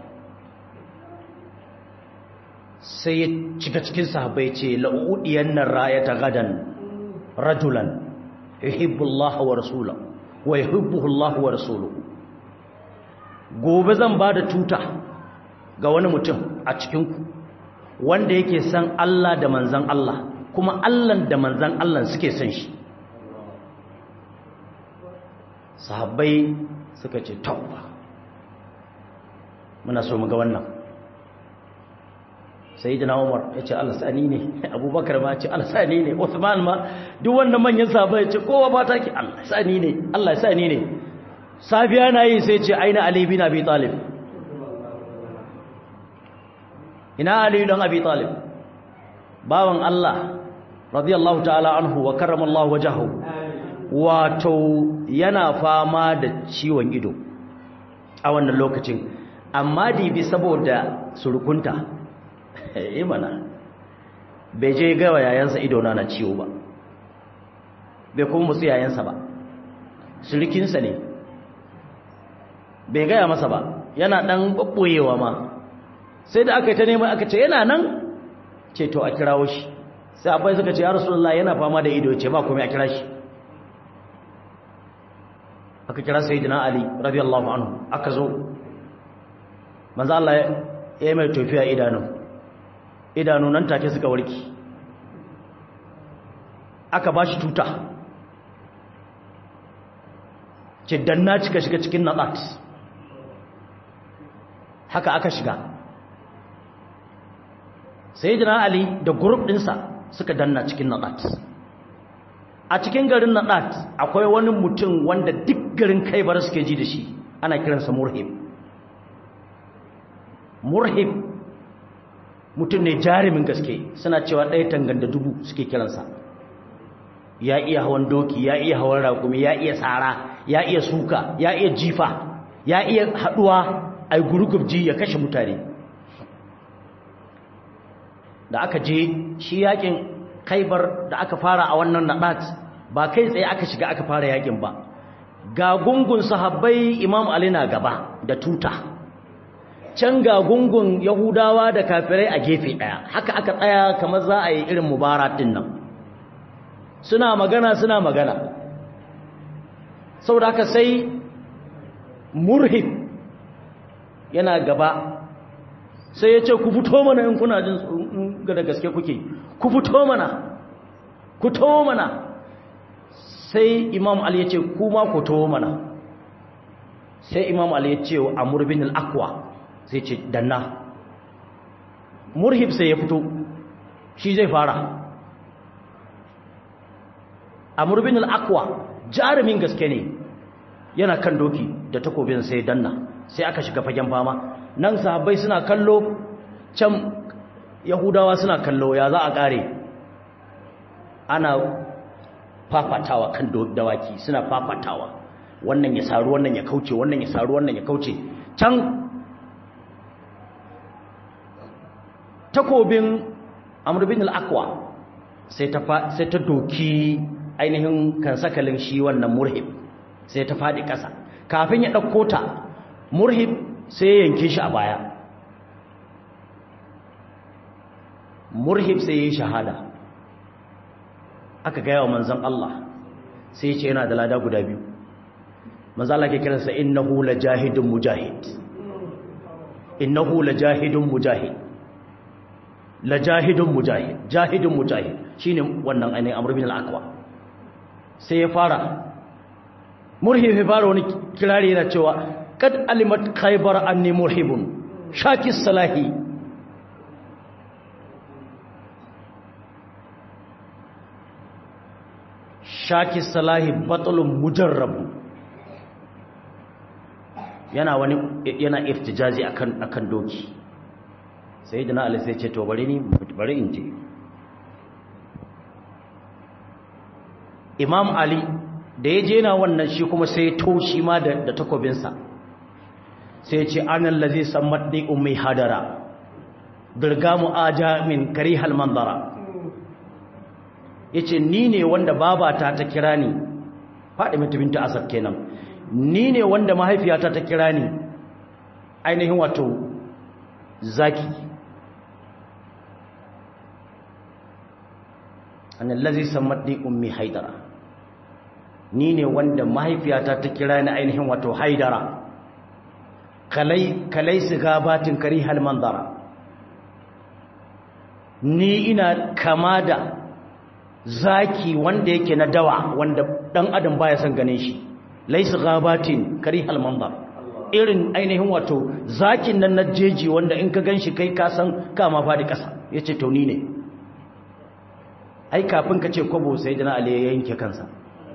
sai ya cika cikin sahabbai ce la'udiyan nan rayata gadan rajulan yuhibbu Allah wa rasulahu wa yuhibbuhu Allah wa rasuluhu gobe zan ba da tuta ga wani mutum a cikinku wanda yake san Allah da manzan Allah kuma Allah da manzan Allah suke san shi sahabbai suka ce tauba muna so mu ga wannan sai jina umar ya ce alasani ne abubakar ma ce alasani ne usman ma duk wannan manyan sahabbai ya ce kowa ba ta ki alasani ne allah sani ne safiya na yi sai ce aina ali bin abi talib ina ali don abi talib bawan allah radiyallahu ta'ala anhu wa karramallahu wajahu wato yana fama da ciwon ido a wannan lokacin amma dibi saboda surukunta eh mana bai je gawa yayansa ido na na ciwo ba bai kuma musu yayansa ba surukinsa ne bai gaya masa ba yana dan babboyewa ma sai da aka yi ta neman aka ce yana nan ce to a kirawo shi sai abai suka ce ya rasulullah yana fama da ido ce ba kuma a kira shi aka kira sayyidina ali radiyallahu anhu aka zo manzo Allah ya yi mai tofiya idanu idanu nan take suka warki aka bashi tuta ce danna cika shiga cikin nadat haka aka shiga sayyidina ali da group dinsa suka danna cikin nadat a cikin garin nadat akwai wani mutum wanda duk garin kaibar suke ji da shi ana kiransa murhib murhib mutum ne jarumin gaske suna cewa ɗaya tanganda dubu suke kiransa ya iya hawan doki ya iya hawan raƙumi ya iya tsara ya iya suka ya iya jifa ya iya haɗuwa a gurgubji ya kashe mutane da aka je shi yakin kaibar da aka fara a wannan naɗat ba kai tsaye aka shiga aka fara yakin ba ga gungun sahabbai imam ali na gaba da tuta can ga gungun yahudawa da kafirai a gefe ɗaya haka aka tsaya kamar za a yi irin mubarak din nan suna magana suna magana saboda haka sai murhib yana gaba sai ya ce ku fito mana in kuna jin da gaske kuke ku fito mana ku to mana sai imam ali ya ce kuma ku to mana sai imam ali ya ce amur bin al-aqwa sai ce danna murhib sai ya fito shi zai fara amur bin al-aqwa jarumin gaske ne yana kan doki da takobin sai danna sai aka shiga fagen fama nan sahabbai suna kallo can yahudawa suna kallo ya za a kare ana fafatawa kan dawaki suna fafatawa wannan ya saru wannan ya kauce wannan ya saru wannan ya kauce can takobin amr bin al-aqwa sai ta sai ta doki ainihin kan sakalin shi wannan murhib sai ta fadi kasa kafin ya dauko ta murhib sai ya yanke shi a baya murhib sai ya yi shahada aka gaya wa manzan Allah sai ya ce yana da lada guda biyu manzan Allah ke kiransa innahu la jahidun mujahid innahu la jahidun mujahid la jahidun mujahid jahidun mujahid shine wannan ainihin amr bin al-aqwa sai ya fara murhib ya fara wani kirari yana cewa kad alimat khaybar anni murhibun shakis salahi shakis salahi batulun mujarrabu yana wani yana iftijazi akan akan doki sayyidina ali sai ce to bari ni bari in je imam ali da ya je na wannan shi kuma sai taushi ma da takobinsa sai ce anan lazi sammaddi ummi hadara dirgamu aja min karihal manzara yace ni ne wanda babata ta kira ni Fadima binta Asad kenan ni ne wanda mahaifiyata ta kira ni ainihin wato zaki annallazi sammatni ummi haidara ni ne wanda mahaifiyata ta kira ni ainihin wato haidara kalai kalai su gabatin karihal manzara ni ina kama da zaki wanda yake na dawa wanda dan adam baya son ganin shi laysa ghabatin karihal manzar irin ainihin wato zakin nan na jeji wanda in ka ganshi kai ka san kama fadi kasa yace to ni ne ai kafin ka ce kwabo sai dana ali ya yanke kansa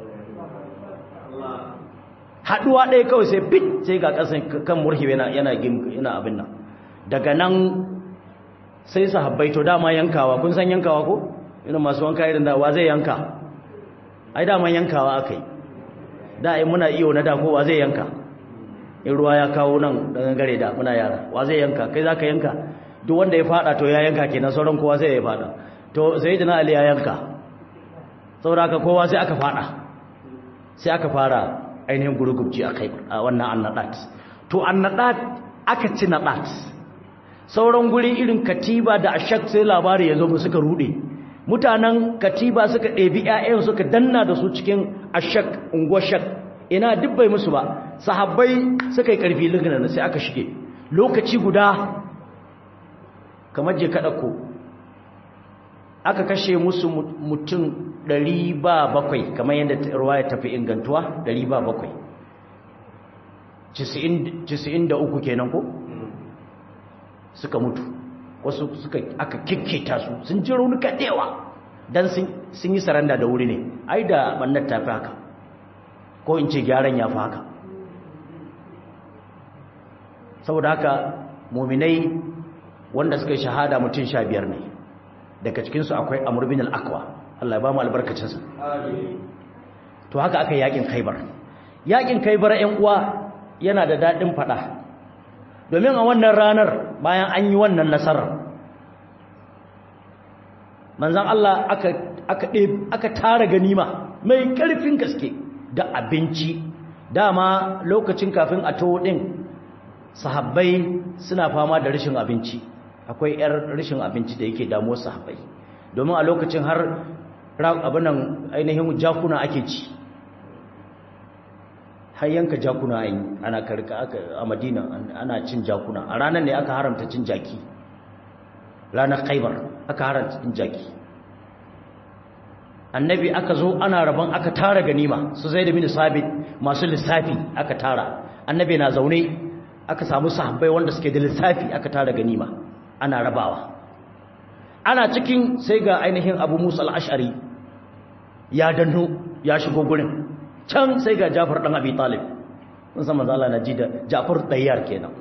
haduwa ɗaya kawai sai fit sai ga kasan kan murhi yana yana yana abin nan daga nan sai sahabbai to dama yankawa kun san yankawa ko irin masu wanka irin da wa zai yanka ai dama yankawa akai da ai muna iyo na da ko wa zai yanka in ruwa ya kawo nan daga gare da muna yara wa zai yanka kai zaka yanka duk wanda ya fada to ya yanka kenan sauran kowa sai ya fada to sayyidina ali ya yanka saboda haka kowa sai aka fada sai aka fara ainihin gurgubci akai a wannan annadat to annadat aka ci nadat sauran guri irin katiba da ashak sai labari ya zo mu suka rude mutanen katiba suka ɗebi ƴaƴan suka danna da su cikin ashak unguwar shak ina duk bai musu ba sahabbai suka yi ƙarfi lignan sai aka shige lokaci guda kamar je kaɗa ko aka kashe musu mutum ɗari ba bakwai kamar yadda ruwa ya tafi ingantuwa ɗari ba bakwai cisi'in da uku kenan ko suka mutu wasu suka aka kikkita su sun ji raunuka dewa dan sun yi saranda da wuri ne ai da bannar ta fi haka ko in ce gyaran ya fi haka saboda haka muminai wanda suka yi shahada mutum sha biyar ne daga cikinsu akwai amur bin al'akwa Allah ya ba mu albarkacinsa to haka aka yi yakin khaibar yakin khaibar 'yan uwa yana da daɗin faɗa domin a wannan ranar bayan an yi wannan nasarar manzan Allah aka aka aka tara ganima mai ƙarfin gaske da abinci dama lokacin kafin a tawo din sahabbai suna fama da rashin abinci akwai yar rashin abinci da yake damuwar sahabbai domin a lokacin har abinan ainihin jakuna ake ci har yanka jakuna a ana karka a madina ana cin jakuna a ranar ne aka haramta cin jaki ranar khaibar aka haramta cin jaki annabi aka zo ana rabon aka tara ganima su zai da mini sabit masu lissafi aka tara annabi na zaune aka samu sahabbai wanda suke da lissafi aka tara ganima ana rabawa ana cikin sai ga ainihin abu musa al'ashari ya danno ya shigo gurin can sai ga Jafar dan Abi Talib mun san manzo Allah na ji da Jafar dayyar kenan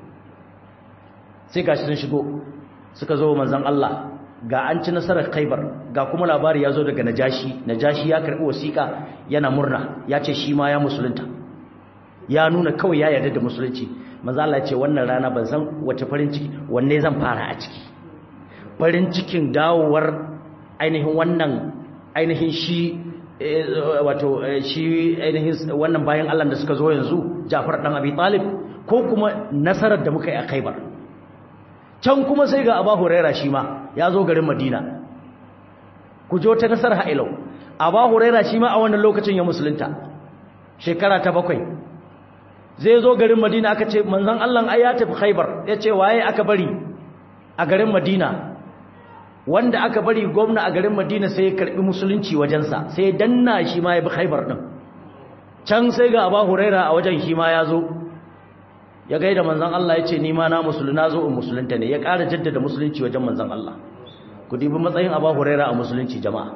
sai gashi sun shigo suka zo manzon Allah ga an ci nasarar Khaibar ga kuma labari ya zo daga Najashi Najashi ya karbi wasiƙa yana murna ya ce shi ma ya musulunta ya nuna kawai ya yarda da musulunci manzo Allah ya ce wannan rana ban san wace farin ciki wanne zan fara a ciki farin cikin dawowar ainihin wannan ainihin shi wato shi ainihin wannan bayan Allah da suka zo yanzu Jafar dan Abi Talib ko kuma nasarar da muka yi a Khaibar can kuma sai ga Abu Huraira shi ma ya zo garin Madina ku jo ta nasarar ha'ilau Abu Huraira shi ma a wannan lokacin ya musulunta shekara ta bakwai zai zo garin Madina aka ce manzon Allah ai ya tafi Khaibar ya ce waye aka bari a garin Madina wanda aka bari gwamna a garin Madina sai ya karbi musulunci wajensa sai ya danna shi ma ya bi Khaibar din can sai ga Abu Huraira a wajen shi ma ya zo ya gaida manzon Allah ya ce ni ma na musuluna zo in musulunta ne ya ƙara jaddada musulunci wajen manzon Allah ku dibi matsayin Abu Huraira a musulunci jama'a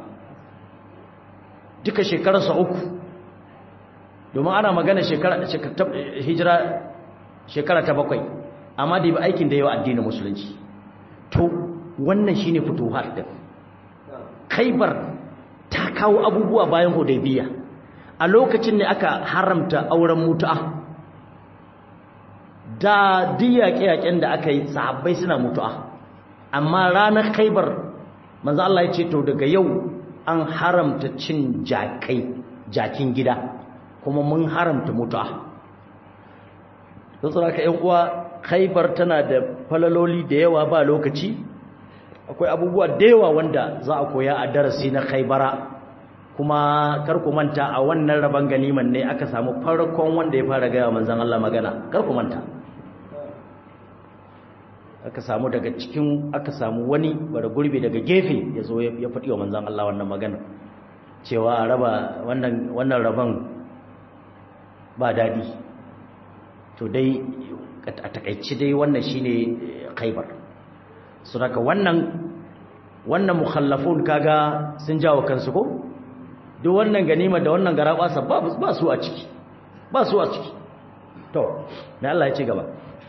duka shekararsa uku domin ana magana shekara hijira shekara ta bakwai amma da bi aikin da yawa addinin musulunci to wannan shine futuhat din Khaibar ta kawo abubuwa bayan Hudaybiya a lokacin ne aka haramta auren mutu'a da diyaƙe-yaƙen da aka yi sahabbai suna mutu'a amma ranar Khaibar manzo Allah ya ce to daga yau an haramta cin jakai jakin gida kuma mun haramta mutu'a don tsara ka uwa Khaibar tana da falaloli da yawa ba lokaci akwai abubuwa da yawa wanda za a koya a darasi na khaybara kuma kar ku manta a wannan raban ganiman ne aka samu farkon wanda ya fara gaya manzon Allah magana kar ku manta aka samu daga cikin aka samu wani bara gurbi daga gefe ya zo ya faɗi wa manzon Allah wannan magana cewa a raba wannan wannan raban ba dadi to dai a takaici dai wannan shine khaybar so daga wannan wannan mukhallafun kaga sun jawo kansu ko duk wannan ganima da wannan garaba ba ba su a ciki ba su a ciki to me Allah ya ce gaba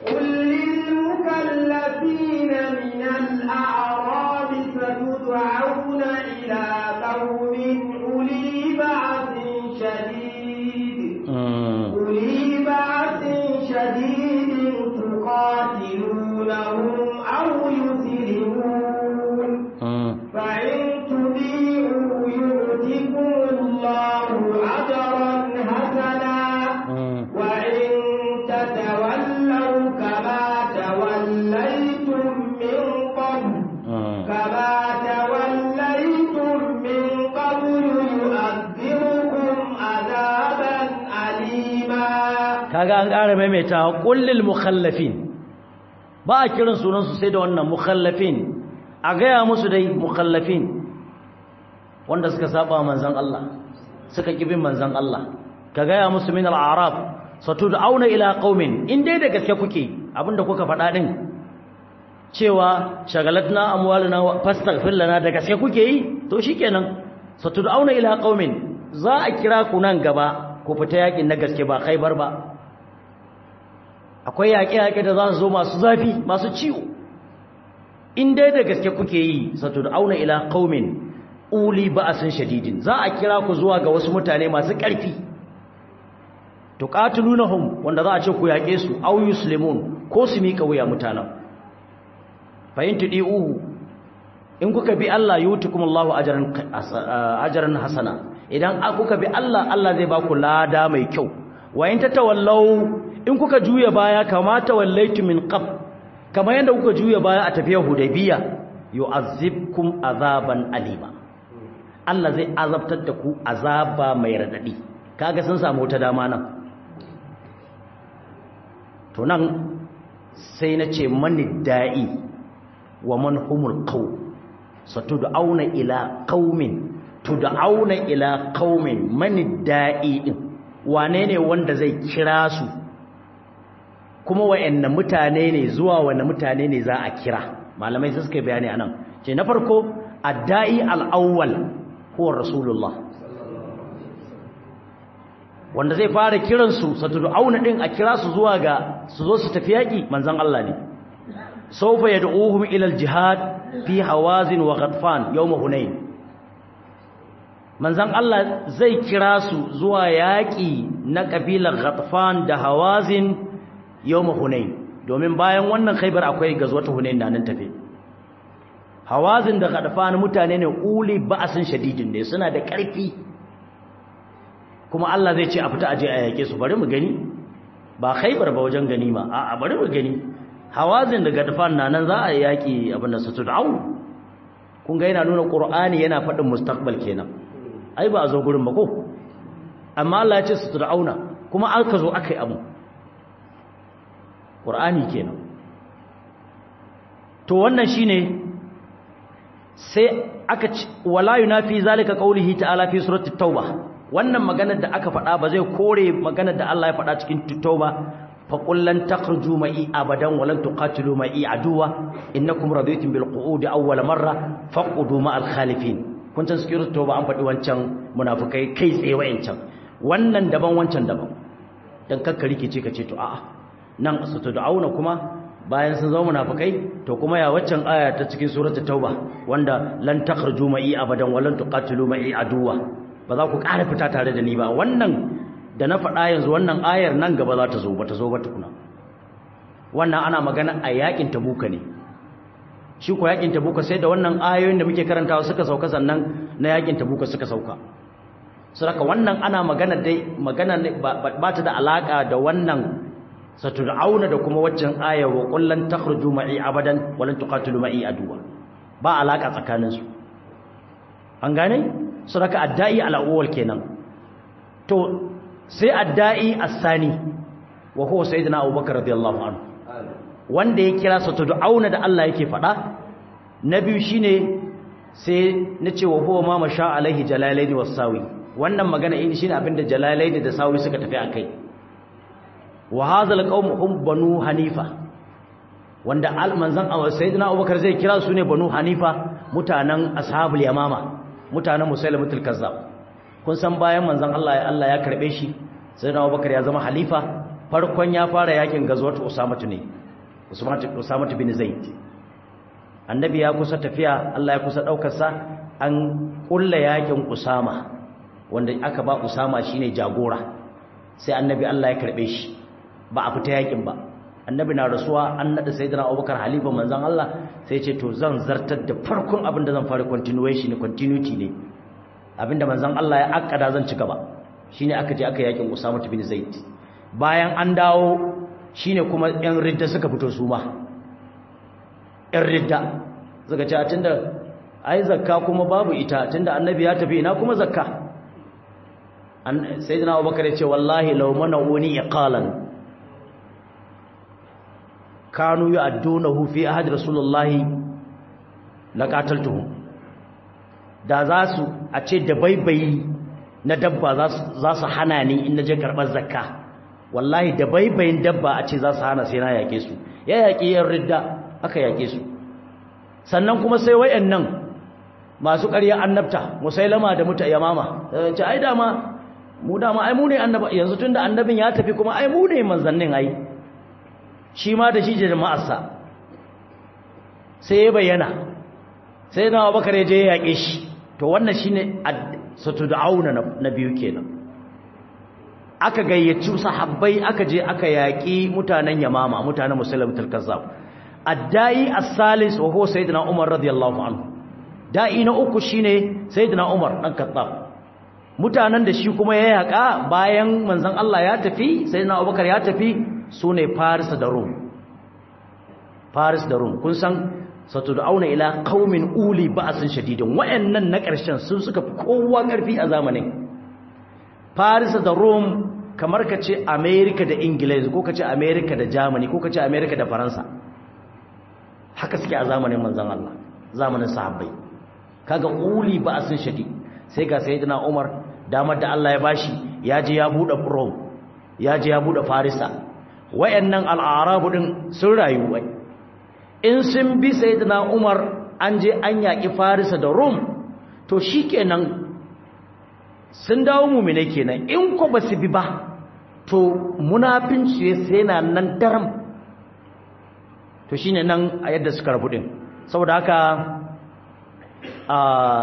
المكلفين من الأعراب ستدعون إلى قوم أولي بعث شديد أولي بعث شديد تقاتلونهم أو يسلمون فإن تطيعوا يؤتكم الله أجرا حسنا وإن تتولوا كما توليتم من قبل كما توليتم من قبل يؤذبكم عذابا أليما kaga an ƙara maimaita kullil mukhallafin ba a kiran sunan su sai da wannan mukhallafin a gaya musu dai mukhallafin wanda suka saba manzon Allah suka kibin manzon Allah ka gaya musu min al-a'rab satud'auna ila qaumin in dai da gaske kuke abinda kuka faɗa din cewa shagalatna amwaluna fastaghfir lana da gaske kuke yi to shikenan satud'auna ila qaumin za a kira ku nan gaba ku fita yakin na gaske ba khaibar ba akwai yaƙe-yaƙe da za su zo masu zafi masu ciwo in dai da gaske kuke yi satud'auna ila qaumin uli ba'asin shadidin za a kira ku zuwa ga wasu mutane masu ƙarfi tuqatilunhum wanda za a ce ku yaƙe su aw yuslimun ko su mika wuya mutanen fa in tudiuhu in kuka bi Allah yutukumullahu ajran ajran hasana idan kuka bi Allah Allah zai ba ku lada mai kyau wa in tatawallaw in kuka juya baya kama tawallaitu min qab kamar yanda kuka juya baya a tafiyar hudaybiya yu'azzibkum azaban alima Allah zai azabtar da ku azaba mai radadi kaga sun samu wata dama nan to nan sai na ce mani da'i wa man humul qaw satud'auna ila qaumin tud'auna ila qaumin mani da'i din wane ne wanda zai kira su kuma wayanne mutane ne zuwa wanne mutane ne za a kira malamai sai suka bayani anan ce na farko ad-da'i al-awwal huwa rasulullah wanda zai fara kiransu satudu auna din a kira su zuwa ga su zo su tafi yaki manzon Allah ne sawfa yad'uhum ila al-jihad fi hawazin wa ghatfan yawm hunain manzon Allah zai kira su zuwa yaki na kabilar ghatfan da hawazin yawm hunain domin bayan wannan khaybar akwai gazwatu hunain da nan tafe hawazin da ghatfan mutane ne uli ba'sin shadidin ne suna da ƙarfi kuma Allah zai ce a fita aje a yake su bari mu gani ba khaybar ba wajen ganima a bari mu gani hawazin da gadfan na nan za a yaki abin da su tud'au kun ga yana nuna qur'ani yana faɗin mustaqbal kenan ai ba a zo gurin ba ko amma Allah ya ce su tud'auna kuma aka zo akai abu qur'ani kenan to wannan shine sai aka wala yunafi zalika qawlihi ta'ala fi surati tauba wannan maganar da aka faɗa ba zai kore maganar da Allah ya faɗa cikin tauba fa qullan takhruju ma'i abadan walan tuqatilu ma'i aduwa innakum raditum bil qu'udi awwal marra faqudu ma'al khalifin kun san cikin tauba an faɗi wancan munafikai kai tsaye wayancan wannan daban wancan daban dan kakka rikice ka ce to a'a nan asatud'auna kuma bayan sun zama munafikai to kuma ya waccan aya ta cikin suratul tauba wanda lan takhruju ma'i abadan walan tuqatilu ma'i aduwa ba za ku ƙara fita tare da ni ba wannan da na faɗa yanzu wannan ayar nan gaba za ta zo ba ta zo ba tukuna wannan ana magana a yakin tabuka ne shi ko yakin tabuka sai da wannan ayoyin da muke karantawa suka sauka sannan na yakin tabuka suka sauka saboda wannan ana magana dai magana ba ta da alaka da wannan satud'auna da kuma waccan aya wa qullan takhruju ma'i abadan wa lan tuqatilu ma'i aduwa ba alaka tsakaninsu an gane su raka adda'i al'awwal kenan to sai adda'i as-sani wa huwa sayyidina abubakar radiyallahu anhu wanda ya kira sa auna da Allah yake faɗa na biyu shine sai nace wa huwa ma masha alaihi jalalaini was-sawi wannan magana in shine abinda jalalaini da sawi suka tafi akai wa hadha al-qawm hum banu hanifa wanda al-manzan sayyidina abubakar zai kira su ne banu hanifa mutanen ashabul yamama mutanen musailamatul kazzab kun san bayan manzon Allah ya Allah ya karbe shi sayyidina abubakar ya zama halifa farkon ya fara yakin gazwat usama ne usama bin zaid annabi ya kusa tafiya Allah ya kusa daukar sa an kulla yakin usama wanda aka ba usama shine jagora sai annabi Allah ya karbe shi ba a fita yakin ba annabi na rasuwa an nada sayyidina abubakar halifa manzon Allah sai ce to zan zartar da farkon abin da zan fara continuation ne continuity ne abinda manzon Allah ya akkada zan ci gaba shine aka je aka yakin Usama bin Zaid bayan an dawo shine kuma yan ridda suka fito su ma yan ridda suka ce tunda ai zakka kuma babu ita tunda annabi ya tafi ina kuma zakka sayyidina Abubakar ya ce wallahi law mana'uni iqalan kanu yu'addunahu fi ahad rasulullahi laqataltuhum da za su a ce da baibayi na dabba za su hana ni in naje karɓar zakka wallahi da baibayin dabba a ce za su hana sai na yake su ya yaƙi yan ridda aka yake su sannan kuma sai wayannan masu ƙarya annabta musailama da muta yamama ce ai dama mu dama ai mu ne annaba yanzu tunda annabin ya tafi kuma ai mu ne manzannin ai shi ma da shi jama'arsa sai ya bayyana sai na Abubakar ya je ya yake shi to wannan shine satud'auna na biyu kenan aka gayyaci sahabbai aka je aka yaki mutanen yamama mutanen musulmatul kazzab addai as-salis wa huwa sayyidina umar radiyallahu anhu da'i na uku shine sayyidina umar dan kattab mutanen da shi kuma ya yaka bayan manzon Allah ya tafi sayyidina abubakar ya tafi sune faris da rum faris da rum kun san satud'auna ila qaumin uli ba'sin shadidin wayannan na ƙarshen sun suka fi kowa ƙarfi a zamanin Paris da Rome kamar kace America da Ingiliz ko kace America da Germany ko kace America da Faransa haka suke a zamanin manzon Allah zamanin sahabbai kaga uli ba'sin shadid sai ga sayyidina Umar damar da Allah ya bashi ya je ya bude Rome ya je ya bude Farisa wayannan al-arabu din sun rayu wai in sun bi sayyidina Umar an je an yaki Farisa da Rum to shikenan sun dawo mu'mine kenan in ko basu bi ba to munafinci sai na nan daram to shine nan a yadda suka rabu din saboda haka a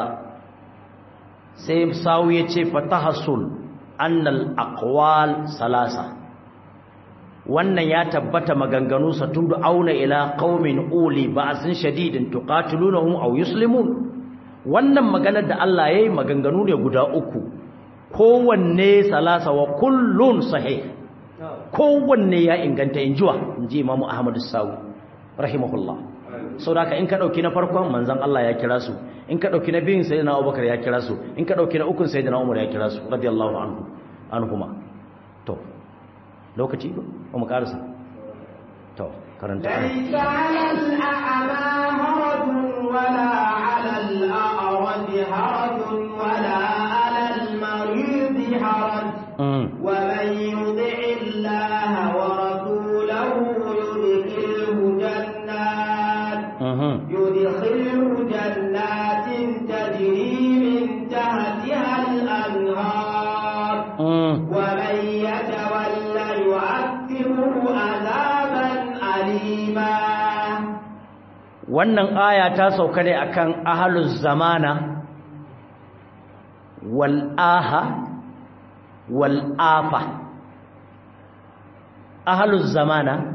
sai sawu ya ce fatahasul annal aqwal salasa wannan ya tabbata maganganu satudu auna ila qaumin uli ba'sin shadidin tuqatilunhum aw yuslimun wannan maganar da Allah yayi maganganu ne guda uku kowanne salasa wa kullun sahih kowanne ya inganta injuwa inji Imam Ahmad as-Sawi rahimahullah saboda in ka dauki na farkon manzon Allah ya kira su in ka dauki na biyun sayyidina Abubakar ya kira su in ka dauki na ukun sayyidina Umar ya kira su radiyallahu anhu anhuma to lokaci ba mu karasa to karanta ليس على الأعمى هرج ولا على الأعرج هرج ولا على المريض هرج ومن يطع الله ورسوله يدخله جنات يدخله جنات تجري من تحتها الأنهار ومن يتولى يعذبه عذابا أليما wannan aya ta sauka ne akan ahluz zamana wal aha wal afa ahluz zamana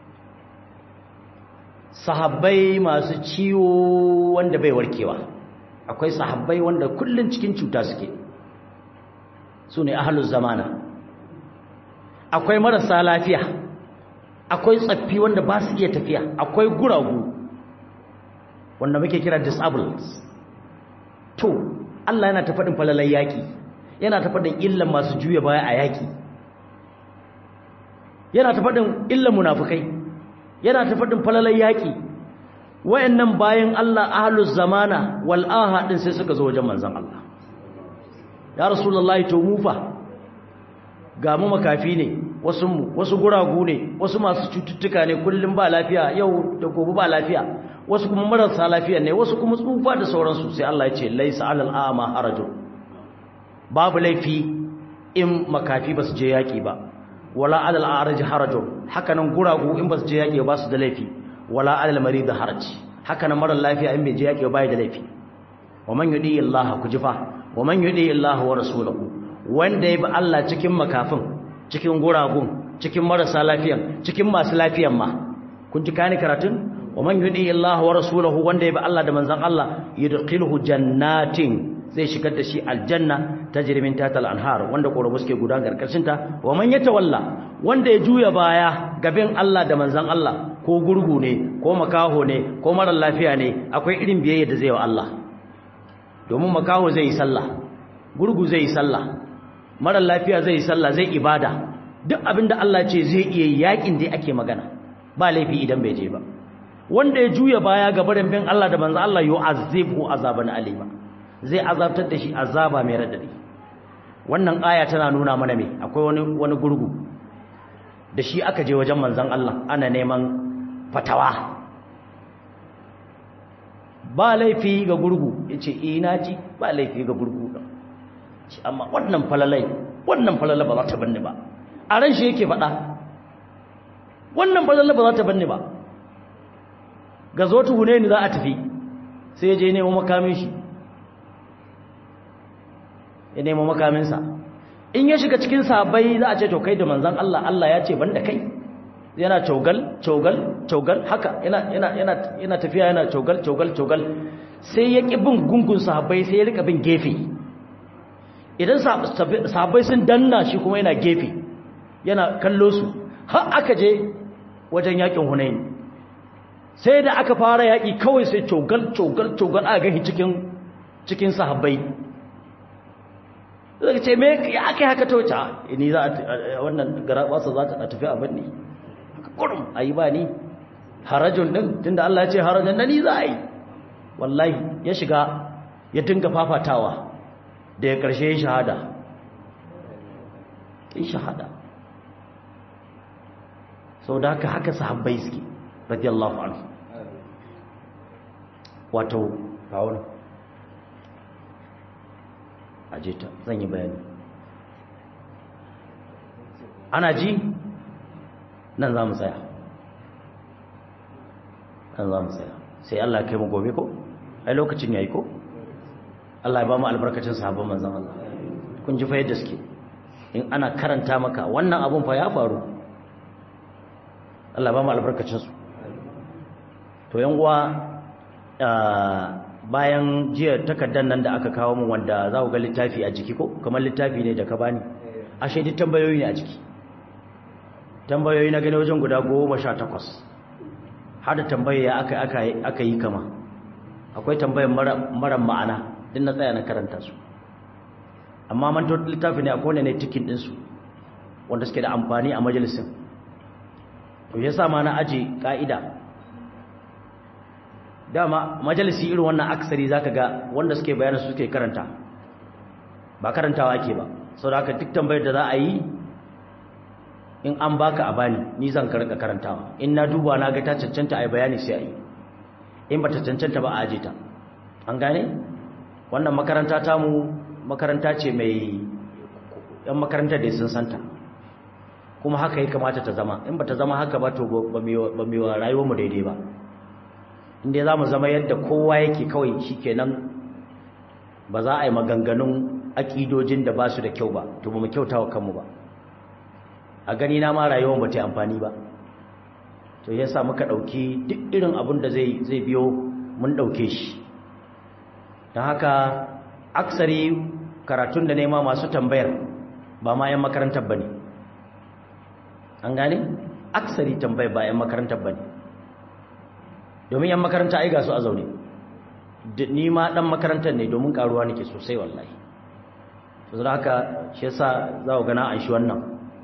sahabbai masu ciwo wanda bai warkewa akwai sahabbai wanda kullun cikin cuta suke su ne ahluz zamana akwai marasa lafiya akwai tsaffi wanda ba su iya tafiya akwai guragu wanda muke kira disabled to Allah yana ta faɗin falalan yaƙi yana ta faɗin illan masu juya baya a yaƙi yana ta faɗin illan munafukai yana ta faɗin falalan yaƙi wayannan bayan Allah ahlus zamana wal aha din sai suka zo wajen manzon Allah ya rasulullahi to mu fa ga mu makafi ne wasu mu wasu guragu ne wasu masu cututtuka ne kullum ba lafiya yau da gobe ba lafiya wasu kuma marasa lafiya ne wasu kuma tsufa da sauransu sai Allah ya ce laisa alal a'ma harajun babu laifi in makafi basu je yaki ba wala alal a'raj harajun hakanan guragu in basu je yaki ba su da laifi wala alal marid haraj hakanan mara lafiya in bai je yaki ba da laifi wa man yudi Allah kujifa wa man yudi Allah wa rasuluhu wanda ya bi Allah cikin makafin cikin guragun cikin marasa lafiyan cikin masu lafiyan ma kun ji kani karatun wa man yudi Allah wa rasulahu wanda ya bi Allah da manzon Allah yudkhiluhu jannatin zai shigar da shi aljanna tajri min tahtal anhar wanda korabu suke gudan karkashin ta wa man yatawalla wanda ya juya baya gaban Allah da manzon Allah ko gurgu ne ko makaho ne ko mara lafiya ne akwai irin biyayya da zai wa Allah domin makaho zai yi sallah gurgu zai yi sallah mara lafiya zai yi sallah zai ibada duk abinda Allah ce zai iya yakin da ake magana ba laifi idan bai je ba wanda ya juya baya ga barin bin Allah da manzo Allah yu'azzibu azaban alima zai azabtar da shi azaba mai radadi wannan aya tana nuna mana me akwai wani wani gurgu da shi aka je wajen manzon Allah ana neman fatawa ba laifi ga gurgu yace eh naji ba laifi ga gurgu shi amma wannan falalai wannan falala ba za ta banni ba a ran shi yake faɗa wannan falala ba za ta banni ba ga zo tuhune ni za a tafi sai je nemo makamin shi ya nemo makaminsa in ya shiga cikin sabai za a ce to kai da manzan Allah Allah ya ce banda kai yana cogal cogal cogal haka yana yana yana yana tafiya yana cogal cogal cogal sai ya ki bin gungun sahabbai sai ya rika bin gefe idan sahabbai sun danna shi kuma yana gefe yana kallo su har aka je wajen yakin Hunain sai da aka fara yaki kawai sai cogal cogal cogal aka gani cikin cikin sahabbai zai ce me ya aka haka ta wuce ni za a wannan garabasa za ta tafi abin ne kurum ayi ba ni harajun din tunda Allah ya ce harajun na ni za a yi wallahi ya shiga ya dinga fafatawa da ya karshe ya shahada ya shahada sau da haka haka sahabbai suke radiyallahu anhu wato kawon aje ta zan yi bayani ana ji nan za mu tsaya nan za mu tsaya sai Allah kai mu gobe ko ai lokacin yayi ko Allah ya ba mu albarkacin sahabban manzon Allah kun ji fa yadda suke in ana karanta maka wannan abun fa ya faru Allah ba mu albarkacin su to yan uwa bayan jiya takardar nan da aka kawo mu wanda za ku ga littafi a jiki ko kamar littafi ne da ka bani ashe duk tambayoyi ne a jiki tambayoyi na gani wajen guda goma sha takwas har da tambaya aka aka aka yi kama akwai tambayar mara ma'ana din na tsaya na karanta su amma man littafi ne akwai ne tikin din su wanda suke da amfani a majalisin to yasa ma na aje ka'ida dama majalisi irin wannan aksari zaka ga wanda suke bayanin su suke karanta ba karantawa ake ba saboda haka duk tambayar da za a yi in an baka a bani ni zan karka karantawa in na duba na ga ta cancanta a yi bayani sai a yi in ba ta cancanta ba a aje ta an gane wannan makaranta ta mu makaranta ce mai yan makarantar da sun santa kuma haka ya kamata ta zama in ba ta zama haka ba to ba mai wa rayuwarmu daidai ba inda za mu zama yadda kowa yake kawai shi kenan ba za a yi maganganun aƙidojin da ba su da kyau ba to ba mu kyauta wa kanmu ba a gani na ma rayuwar ba ta amfani ba to ya sa muka ɗauki duk irin abin da zai biyo mun ɗauke shi don haka aksari karatun da nema masu tambayar ba ma 'yan makarantar ba ne an gane aksari tambayar ba 'yan makarantar ba ne domin 'yan makaranta ai ga su a zaune ni ma dan makarantar ne domin karuwa nake sosai wallahi to zan haka shi yasa za ku gana an shi wannan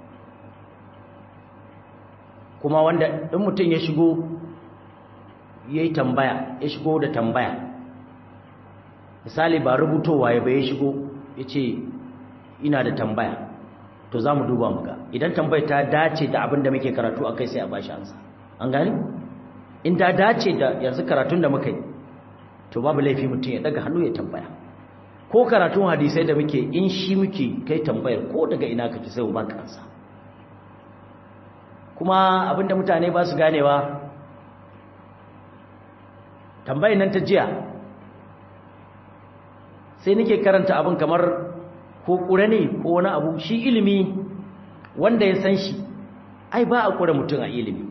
kuma wanda in mutum ya shigo yayi tambaya ya shigo da tambaya misali ba rubutowa ya bai shigo yace ina da tambaya to za mu duba muga idan tambayar ta dace da abin da muke karatu akai sai a bashi ansa an gani in ta dace da yanzu karatun da muka yi to babu laifi mutum ya daga hannu ya tambaya ko karatun hadisai da muke in shi muke kai tambayar ko daga ina kake sai mu baka ansa kuma abinda mutane ba su ganewa tambayar nan ta jiya sai nake karanta abin kamar ko ƙure ne ko wani abu shi ilimi wanda ya san shi ai ba a ƙure mutum a ilimi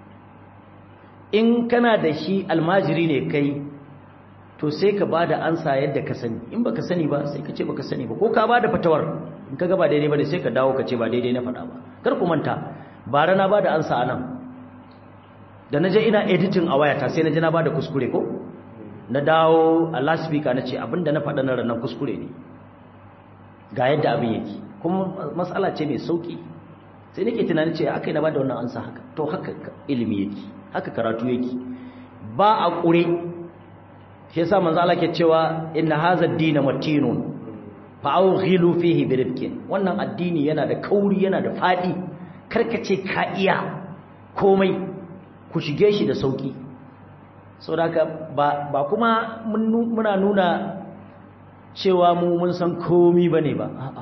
in kana da shi almajiri ne kai to sai ka ba da ansa yadda ka sani in baka sani ba sai ka ce baka sani ba ko ka ba da fatawar in ka ga ba daidai ba sai ka dawo ka ce ba daidai na faɗa ba kar ku manta bara na ba da ansa anan da na je ina editing a wayata sai na je na ba da kuskure ko na dawo a last speaker na ce abinda na faɗa na ranar kuskure ne ga yadda abin yake kuma matsala ce mai sauki sai nake tunanin ce aka yi na ba da wannan ansa haka to haka ilimi yake haka karatu yake ba a ƙure shi yasa manzo Allah ke cewa inna hadha ad-din matinun fa awghilu fihi birifkin wannan addini yana da kauri yana da fadi karkace ka iya komai ku shige shi da sauki saboda ba ba kuma muna nuna cewa mu mun san komai bane ba a'a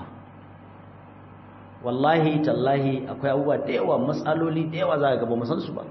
wallahi tallahi akwai abubuwa da yawa matsaloli da yawa za ka ga ba mu san su ba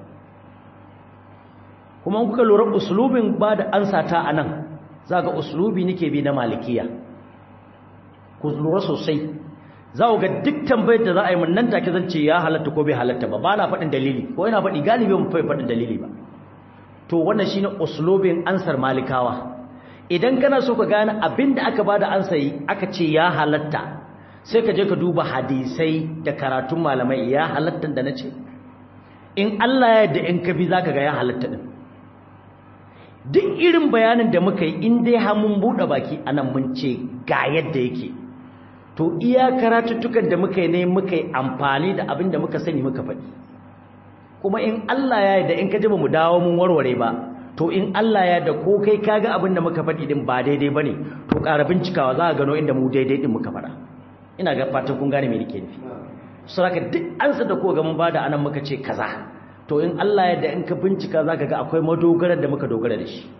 kuma kuka lura uslubin ba da ansa ta anan za ga uslubi nake bi na malikiya ku lura sosai za ku ga duk tambayar da za a yi mun nan take zan ce ya halatta ko bai halatta ba ba na faɗin dalili ko ina faɗi galibi mun fai faɗin dalili ba to wannan shine uslubin ansar malikawa idan kana so ka gane abin da aka bada ansa yi aka ce ya halatta sai ka je ka duba hadisai da karatun malamai ya halatta da na ce in Allah ya yarda in ka bi zaka ga ya halatta din duk irin bayanin da muka yi in dai har mun buɗe baki anan mun ce ga yadda yake to iya karatuttukan da muka yi ne muka yi amfani da abin da muka sani muka faɗi kuma in Allah ya yarda in ka ji ba mu dawo mun warware ba to in Allah ya yarda ko kai kaga abin da muka faɗi din ba daidai bane to ƙara bincikawa za ka gano inda mu daidai din muka faɗa ina ga fatan kun gane me nake nufi saboda duk ansa da ko ga mun bada anan muka ce kaza to in Allah yadda in ka bincika za ka ga akwai madogarar da muka dogara da shi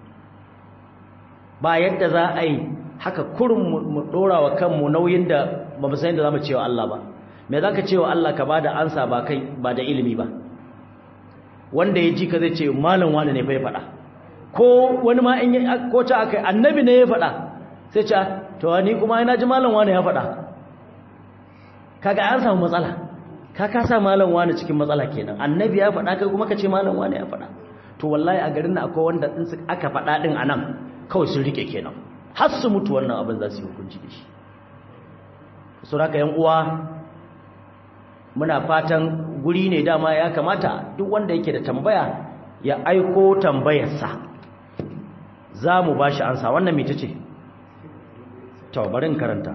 ba yadda za a yi haka kurin mu ɗora wa kanmu nauyin da ba mu san yadda za mu cewa Allah ba me za ka cewa Allah ka ba da ansa ba kai ba da ilimi ba wanda ya ji ka zai ce malam wani ne fa ya faɗa ko wani ma in ko ta aka annabi ne ya faɗa sai ce to ni kuma ina ji malam wani ya faɗa kaga an samu matsala ka kasa malam wani cikin matsala kenan annabi ya faɗa kai kuma ka ce malam wani ya faɗa to wallahi a garin nan akwai wanda din su aka faɗa din anan kawai sun rike kenan har su mutu wannan abin za su yi hukunci da shi so haka yan uwa muna fatan guri ne dama ya kamata duk wanda yake da tambaya ya aiko tambayarsa za mu ba shi ansa wannan mita ce to bari in karanta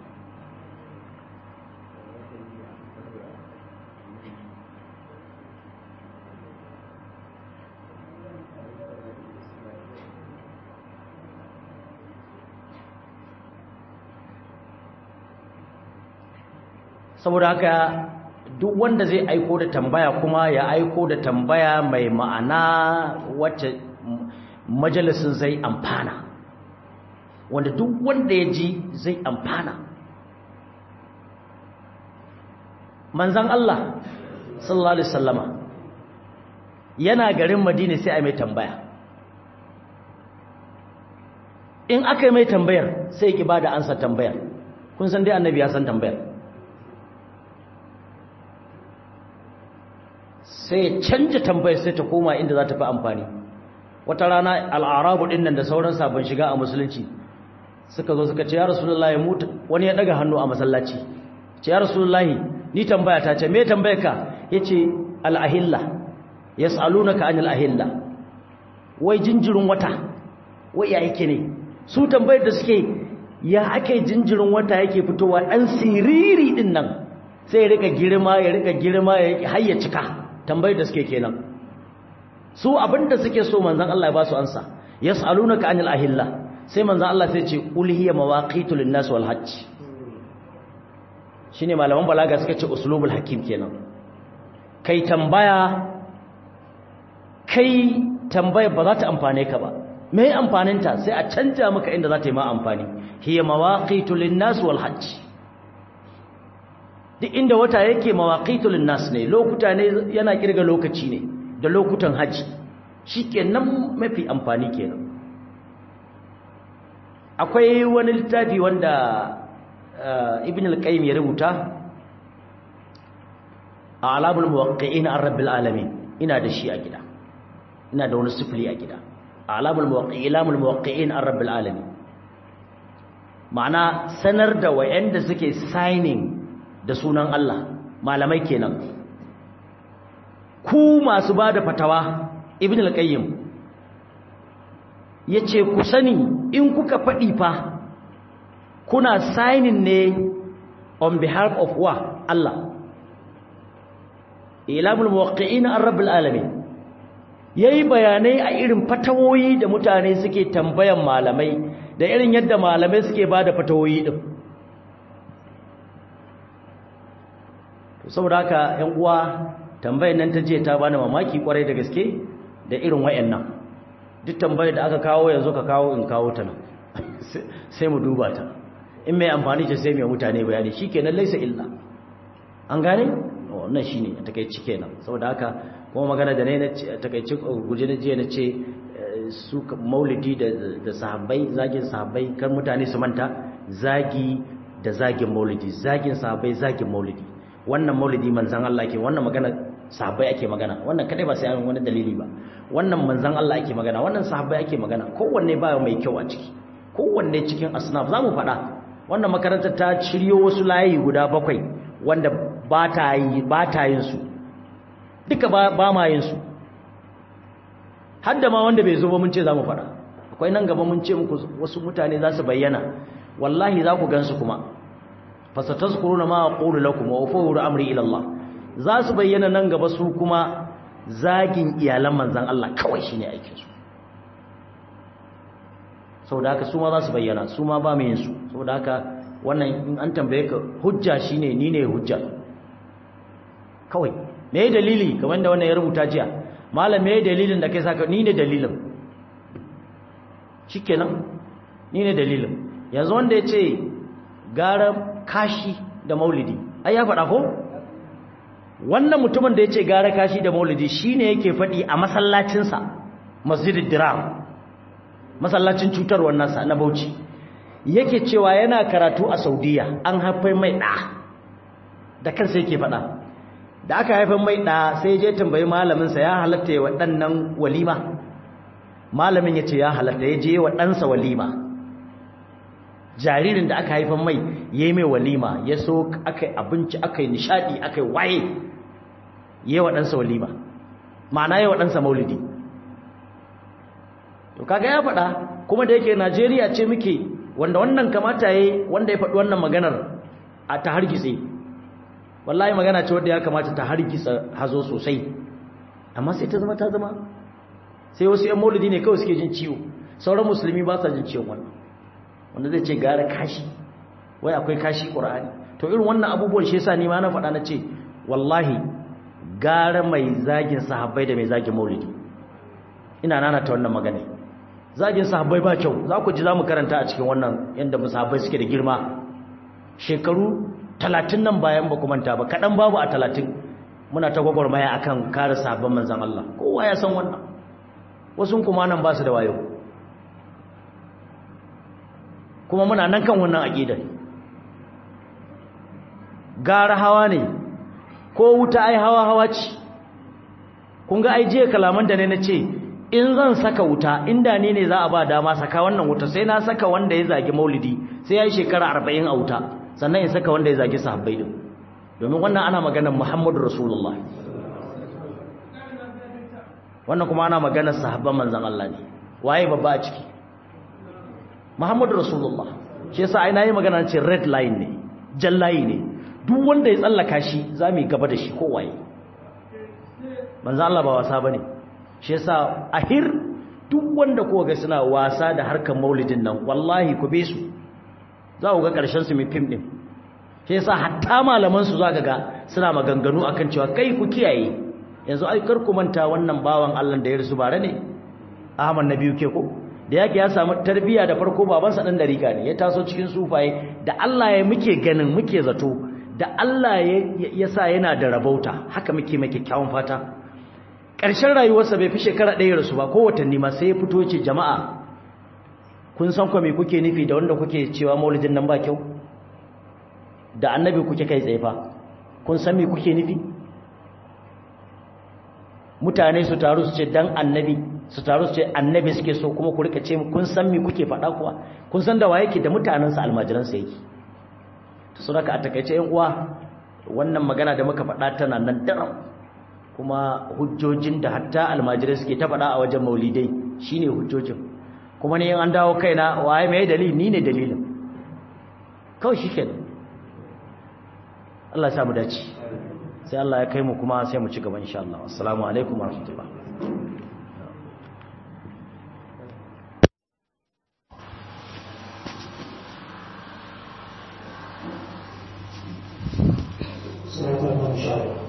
saboda haka duk wanda zai aiko da tambaya kuma ya aiko da tambaya mai ma'ana wacce majalisin zai amfana wanda duk wanda ya ji zai amfana manzan Allah sallallahu alaihi wasallama yana garin Madina sai a mai tambaya in aka yi mai tambayar sai ki bada ansa tambayar kun san dai annabi ya san tambayar sai ya canja tambayar sai ta koma inda za ta fi amfani wata rana al'arabu ɗin nan da sauran sabon shiga a musulunci suka zo suka ce ya rasulullahi mutu wani ya daga hannu a masallaci ce ya rasulullahi ni tambaya ta ce me tambaya ka ya ce al'ahilla ya tsaluna ka an al'ahilla wai jinjirin wata wai ya yake ne su tambayar da suke ya ake jinjirin wata yake fitowa ɗan siriri ɗin nan sai ya rika girma ya rika girma ya har ya cika tambayar da suke kenan su abinda suke so manzon Allah ya ba su ansa yas'alunaka anil ahilla sai manzon Allah sai ce qul hiya mawaqitu lin-nas wal hajj shine malaman balaga suka ce uslubul hakim kenan kai tambaya kai tambaya ba za ta amfane ka ba me amfaninta sai a canja maka inda za ta yi ma amfani hiya mawaqitu lin-nas wal hajj duk inda wata yake mawaqitu lin-nas ne lokuta ne yana kirga lokaci ne da lokutan haji shikenan mafi amfani kenan akwai wani littafi wanda ibn al-qayyim ya rubuta a alamul muwaqqi'in ar-rabbil alamin ina da shi a gida ina da wani sifili a gida alamul muwaqqi'in alamul muwaqqi'in ar-rabbil alamin ma'ana sanar da wayanda suke signing da sunan Allah malamai kenan ku masu bada fatawa ibn al-qayyim yace ku sani in kuka fadi fa kuna signing ne on behalf of wa Allah ilamul muwaqqi'in ar-rabbil alamin yayi bayanai a irin fatawoyi da mutane suke tambayan malamai da irin yadda malamai suke bada fatawoyi din to saboda haka ƴan uwa tambayar nan ta je ta bani mamaki kwarai da gaske da irin wayannan duk tambayar da aka kawo yanzu ka kawo in kawo ta nan sai mu duba ta in mai amfani ce sai mai mutane bayani shikenan laisa illa an gane wannan shine a takeici kenan saboda haka kuma magana da ne na takeici guje na jiya na ce su maulidi da sahabbai zagin sahabbai kan mutane su manta zagi da zagin maulidi zagin sahabbai zagin maulidi wannan maulidi manzan Allah ke wannan magana sahabbai ake magana wannan kadai ba sai an wani dalili ba wannan manzan Allah ake magana wannan sahabbai ake magana kowanne ba mai kyau a ciki kowanne cikin asnaf zamu faɗa wannan makarantar ta shiryo wasu layi guda bakwai wanda ba ta yi ba ta yin su duka ba, ba ma yin su har da ma wanda bai zo ba mun ce zamu faɗa akwai nan gaba mun ce muku wasu mutane za su bayyana wallahi za ku gansu kuma fasatazkuruna ma aqulu lakum wa ufawwidu amri ila Allah za su bayyana nan gaba su kuma zagin iyalan manzon Allah kawai shine aikin su saboda haka su ma za su bayyana su ma ba mu yin su saboda haka wannan in an tambaye ka hujja shine ni ne hujja kawai me dalili kamar da wannan ya rubuta jiya malam me dalilin da kai saka ni ne dalilin shikenan ni ne dalilin yanzu wanda ya ce gara kashi da maulidi ai ya faɗa ko wannan mutumin da ya ce gara kashi da maulidi shine yake faɗi a masallacinsa masjidid diram masallacin cutarwar nasa na bauchi yake cewa yana karatu a saudiya an haifar mai ɗa da kansa yake faɗa da aka haifar mai ɗa sai je tambayi malaminsa ya halatta ya waɗannan walima malamin ya ce ya halatta ya je wa ɗansa walima jaririn da aka haifan mai ya yi mai walima ya so aka yi abinci aka yi nishadi aka yi waye ya yi wa ɗansa walima ma'ana ya wa ɗansa maulidi to kaga ya faɗa kuma da yake najeriya ce muke wanda wannan kamata ya yi wanda ya faɗi wannan maganar a ta hargitse wallahi magana ce wadda ya kamata ta hargitsa hazo sosai amma sai ta zama ta zama sai wasu 'yan maulidi ne kawai suke jin ciwo sauran musulmi ba sa jin ciwon wannan wanda zai ce gara kashi wai akwai kashi ƙura'ani to irin wannan abubuwan shi yasa ni ma na faɗa na ce wallahi gara mai zagin sahabbai da mai zagin maulidi ina nana ta wannan magana zagin sahabbai ba kyau za ku ji za mu karanta a cikin wannan yadda sahabbai suke da girma shekaru talatin nan bayan ba manta ba kaɗan babu a talatin muna ta gwagwarmaya akan kare sahabban manzan Allah kowa ya san wannan wasu kuma nan ba su da wayo kuma muna nan kan wannan aqidar gara hawa ne ko wuta ai hawa hawa ce kun ga ai jiya kalaman da ne nace in zan saka wuta inda ni ne za a ba dama saka wannan wuta sai na saka wanda ya zagi maulidi sai yayi shekara 40 a wuta sannan in saka wanda ya zagi sahabbai din domin wannan ana maganar Muhammadu Rasulullah wannan kuma ana maganar sahabban manzon Allah ne waye babba a ciki Muhammadu Rasulullah shi yasa ai nayi magana ce red line ne jan layi ne duk wanda ya tsallaka shi za mu yi gaba da shi kowaye manzo Allah ba wasa bane shi yasa ahir duk wanda ko ga suna wasa da harkar maulidin nan wallahi ku be su za ku ga karshen su mai fim din shi yasa hatta malaman su zaka ga suna maganganu akan cewa kai ku kiyaye yanzu ai kar ku manta wannan bawan Allah da ya rusu bare ne Ahmad Nabiyu ke ko da yake ya samu tarbiya da farko babansa dan dariƙa ne ya taso cikin sufaye da Allah ya muke ganin muke zato da Allah ya sa yana da rabauta haka muke mai kyakkyawan fata ƙarshen rayuwarsa bai fi shekara ɗaya rasu ba ko watanni ma sai ya fito ce jama'a kun san kwa me kuke nufi da wanda kuke cewa maulidin nan ba kyau da annabi kuke kai tsaye fa kun san me kuke nufi mutane su taru su ce dan annabi su taru su ce annabi suke so kuma ku rika ce kun san me kuke faɗa kuwa kun san da waye ke da mutanensa almajiransa yake to sun haka a takaice yan uwa wannan magana da muka faɗa tana nan daram kuma hujjojin da hatta almajirai suke ta faɗa a wajen maulidai shine hujjojin kuma ne an dawo kaina waye mai dalili ni ne dalilin kawai shi kenan Allah ya sa mu dace sai Allah ya kai mu kuma sai mu ci gaba insha Allah assalamu alaikum warahmatullahi Sai ta insha Allah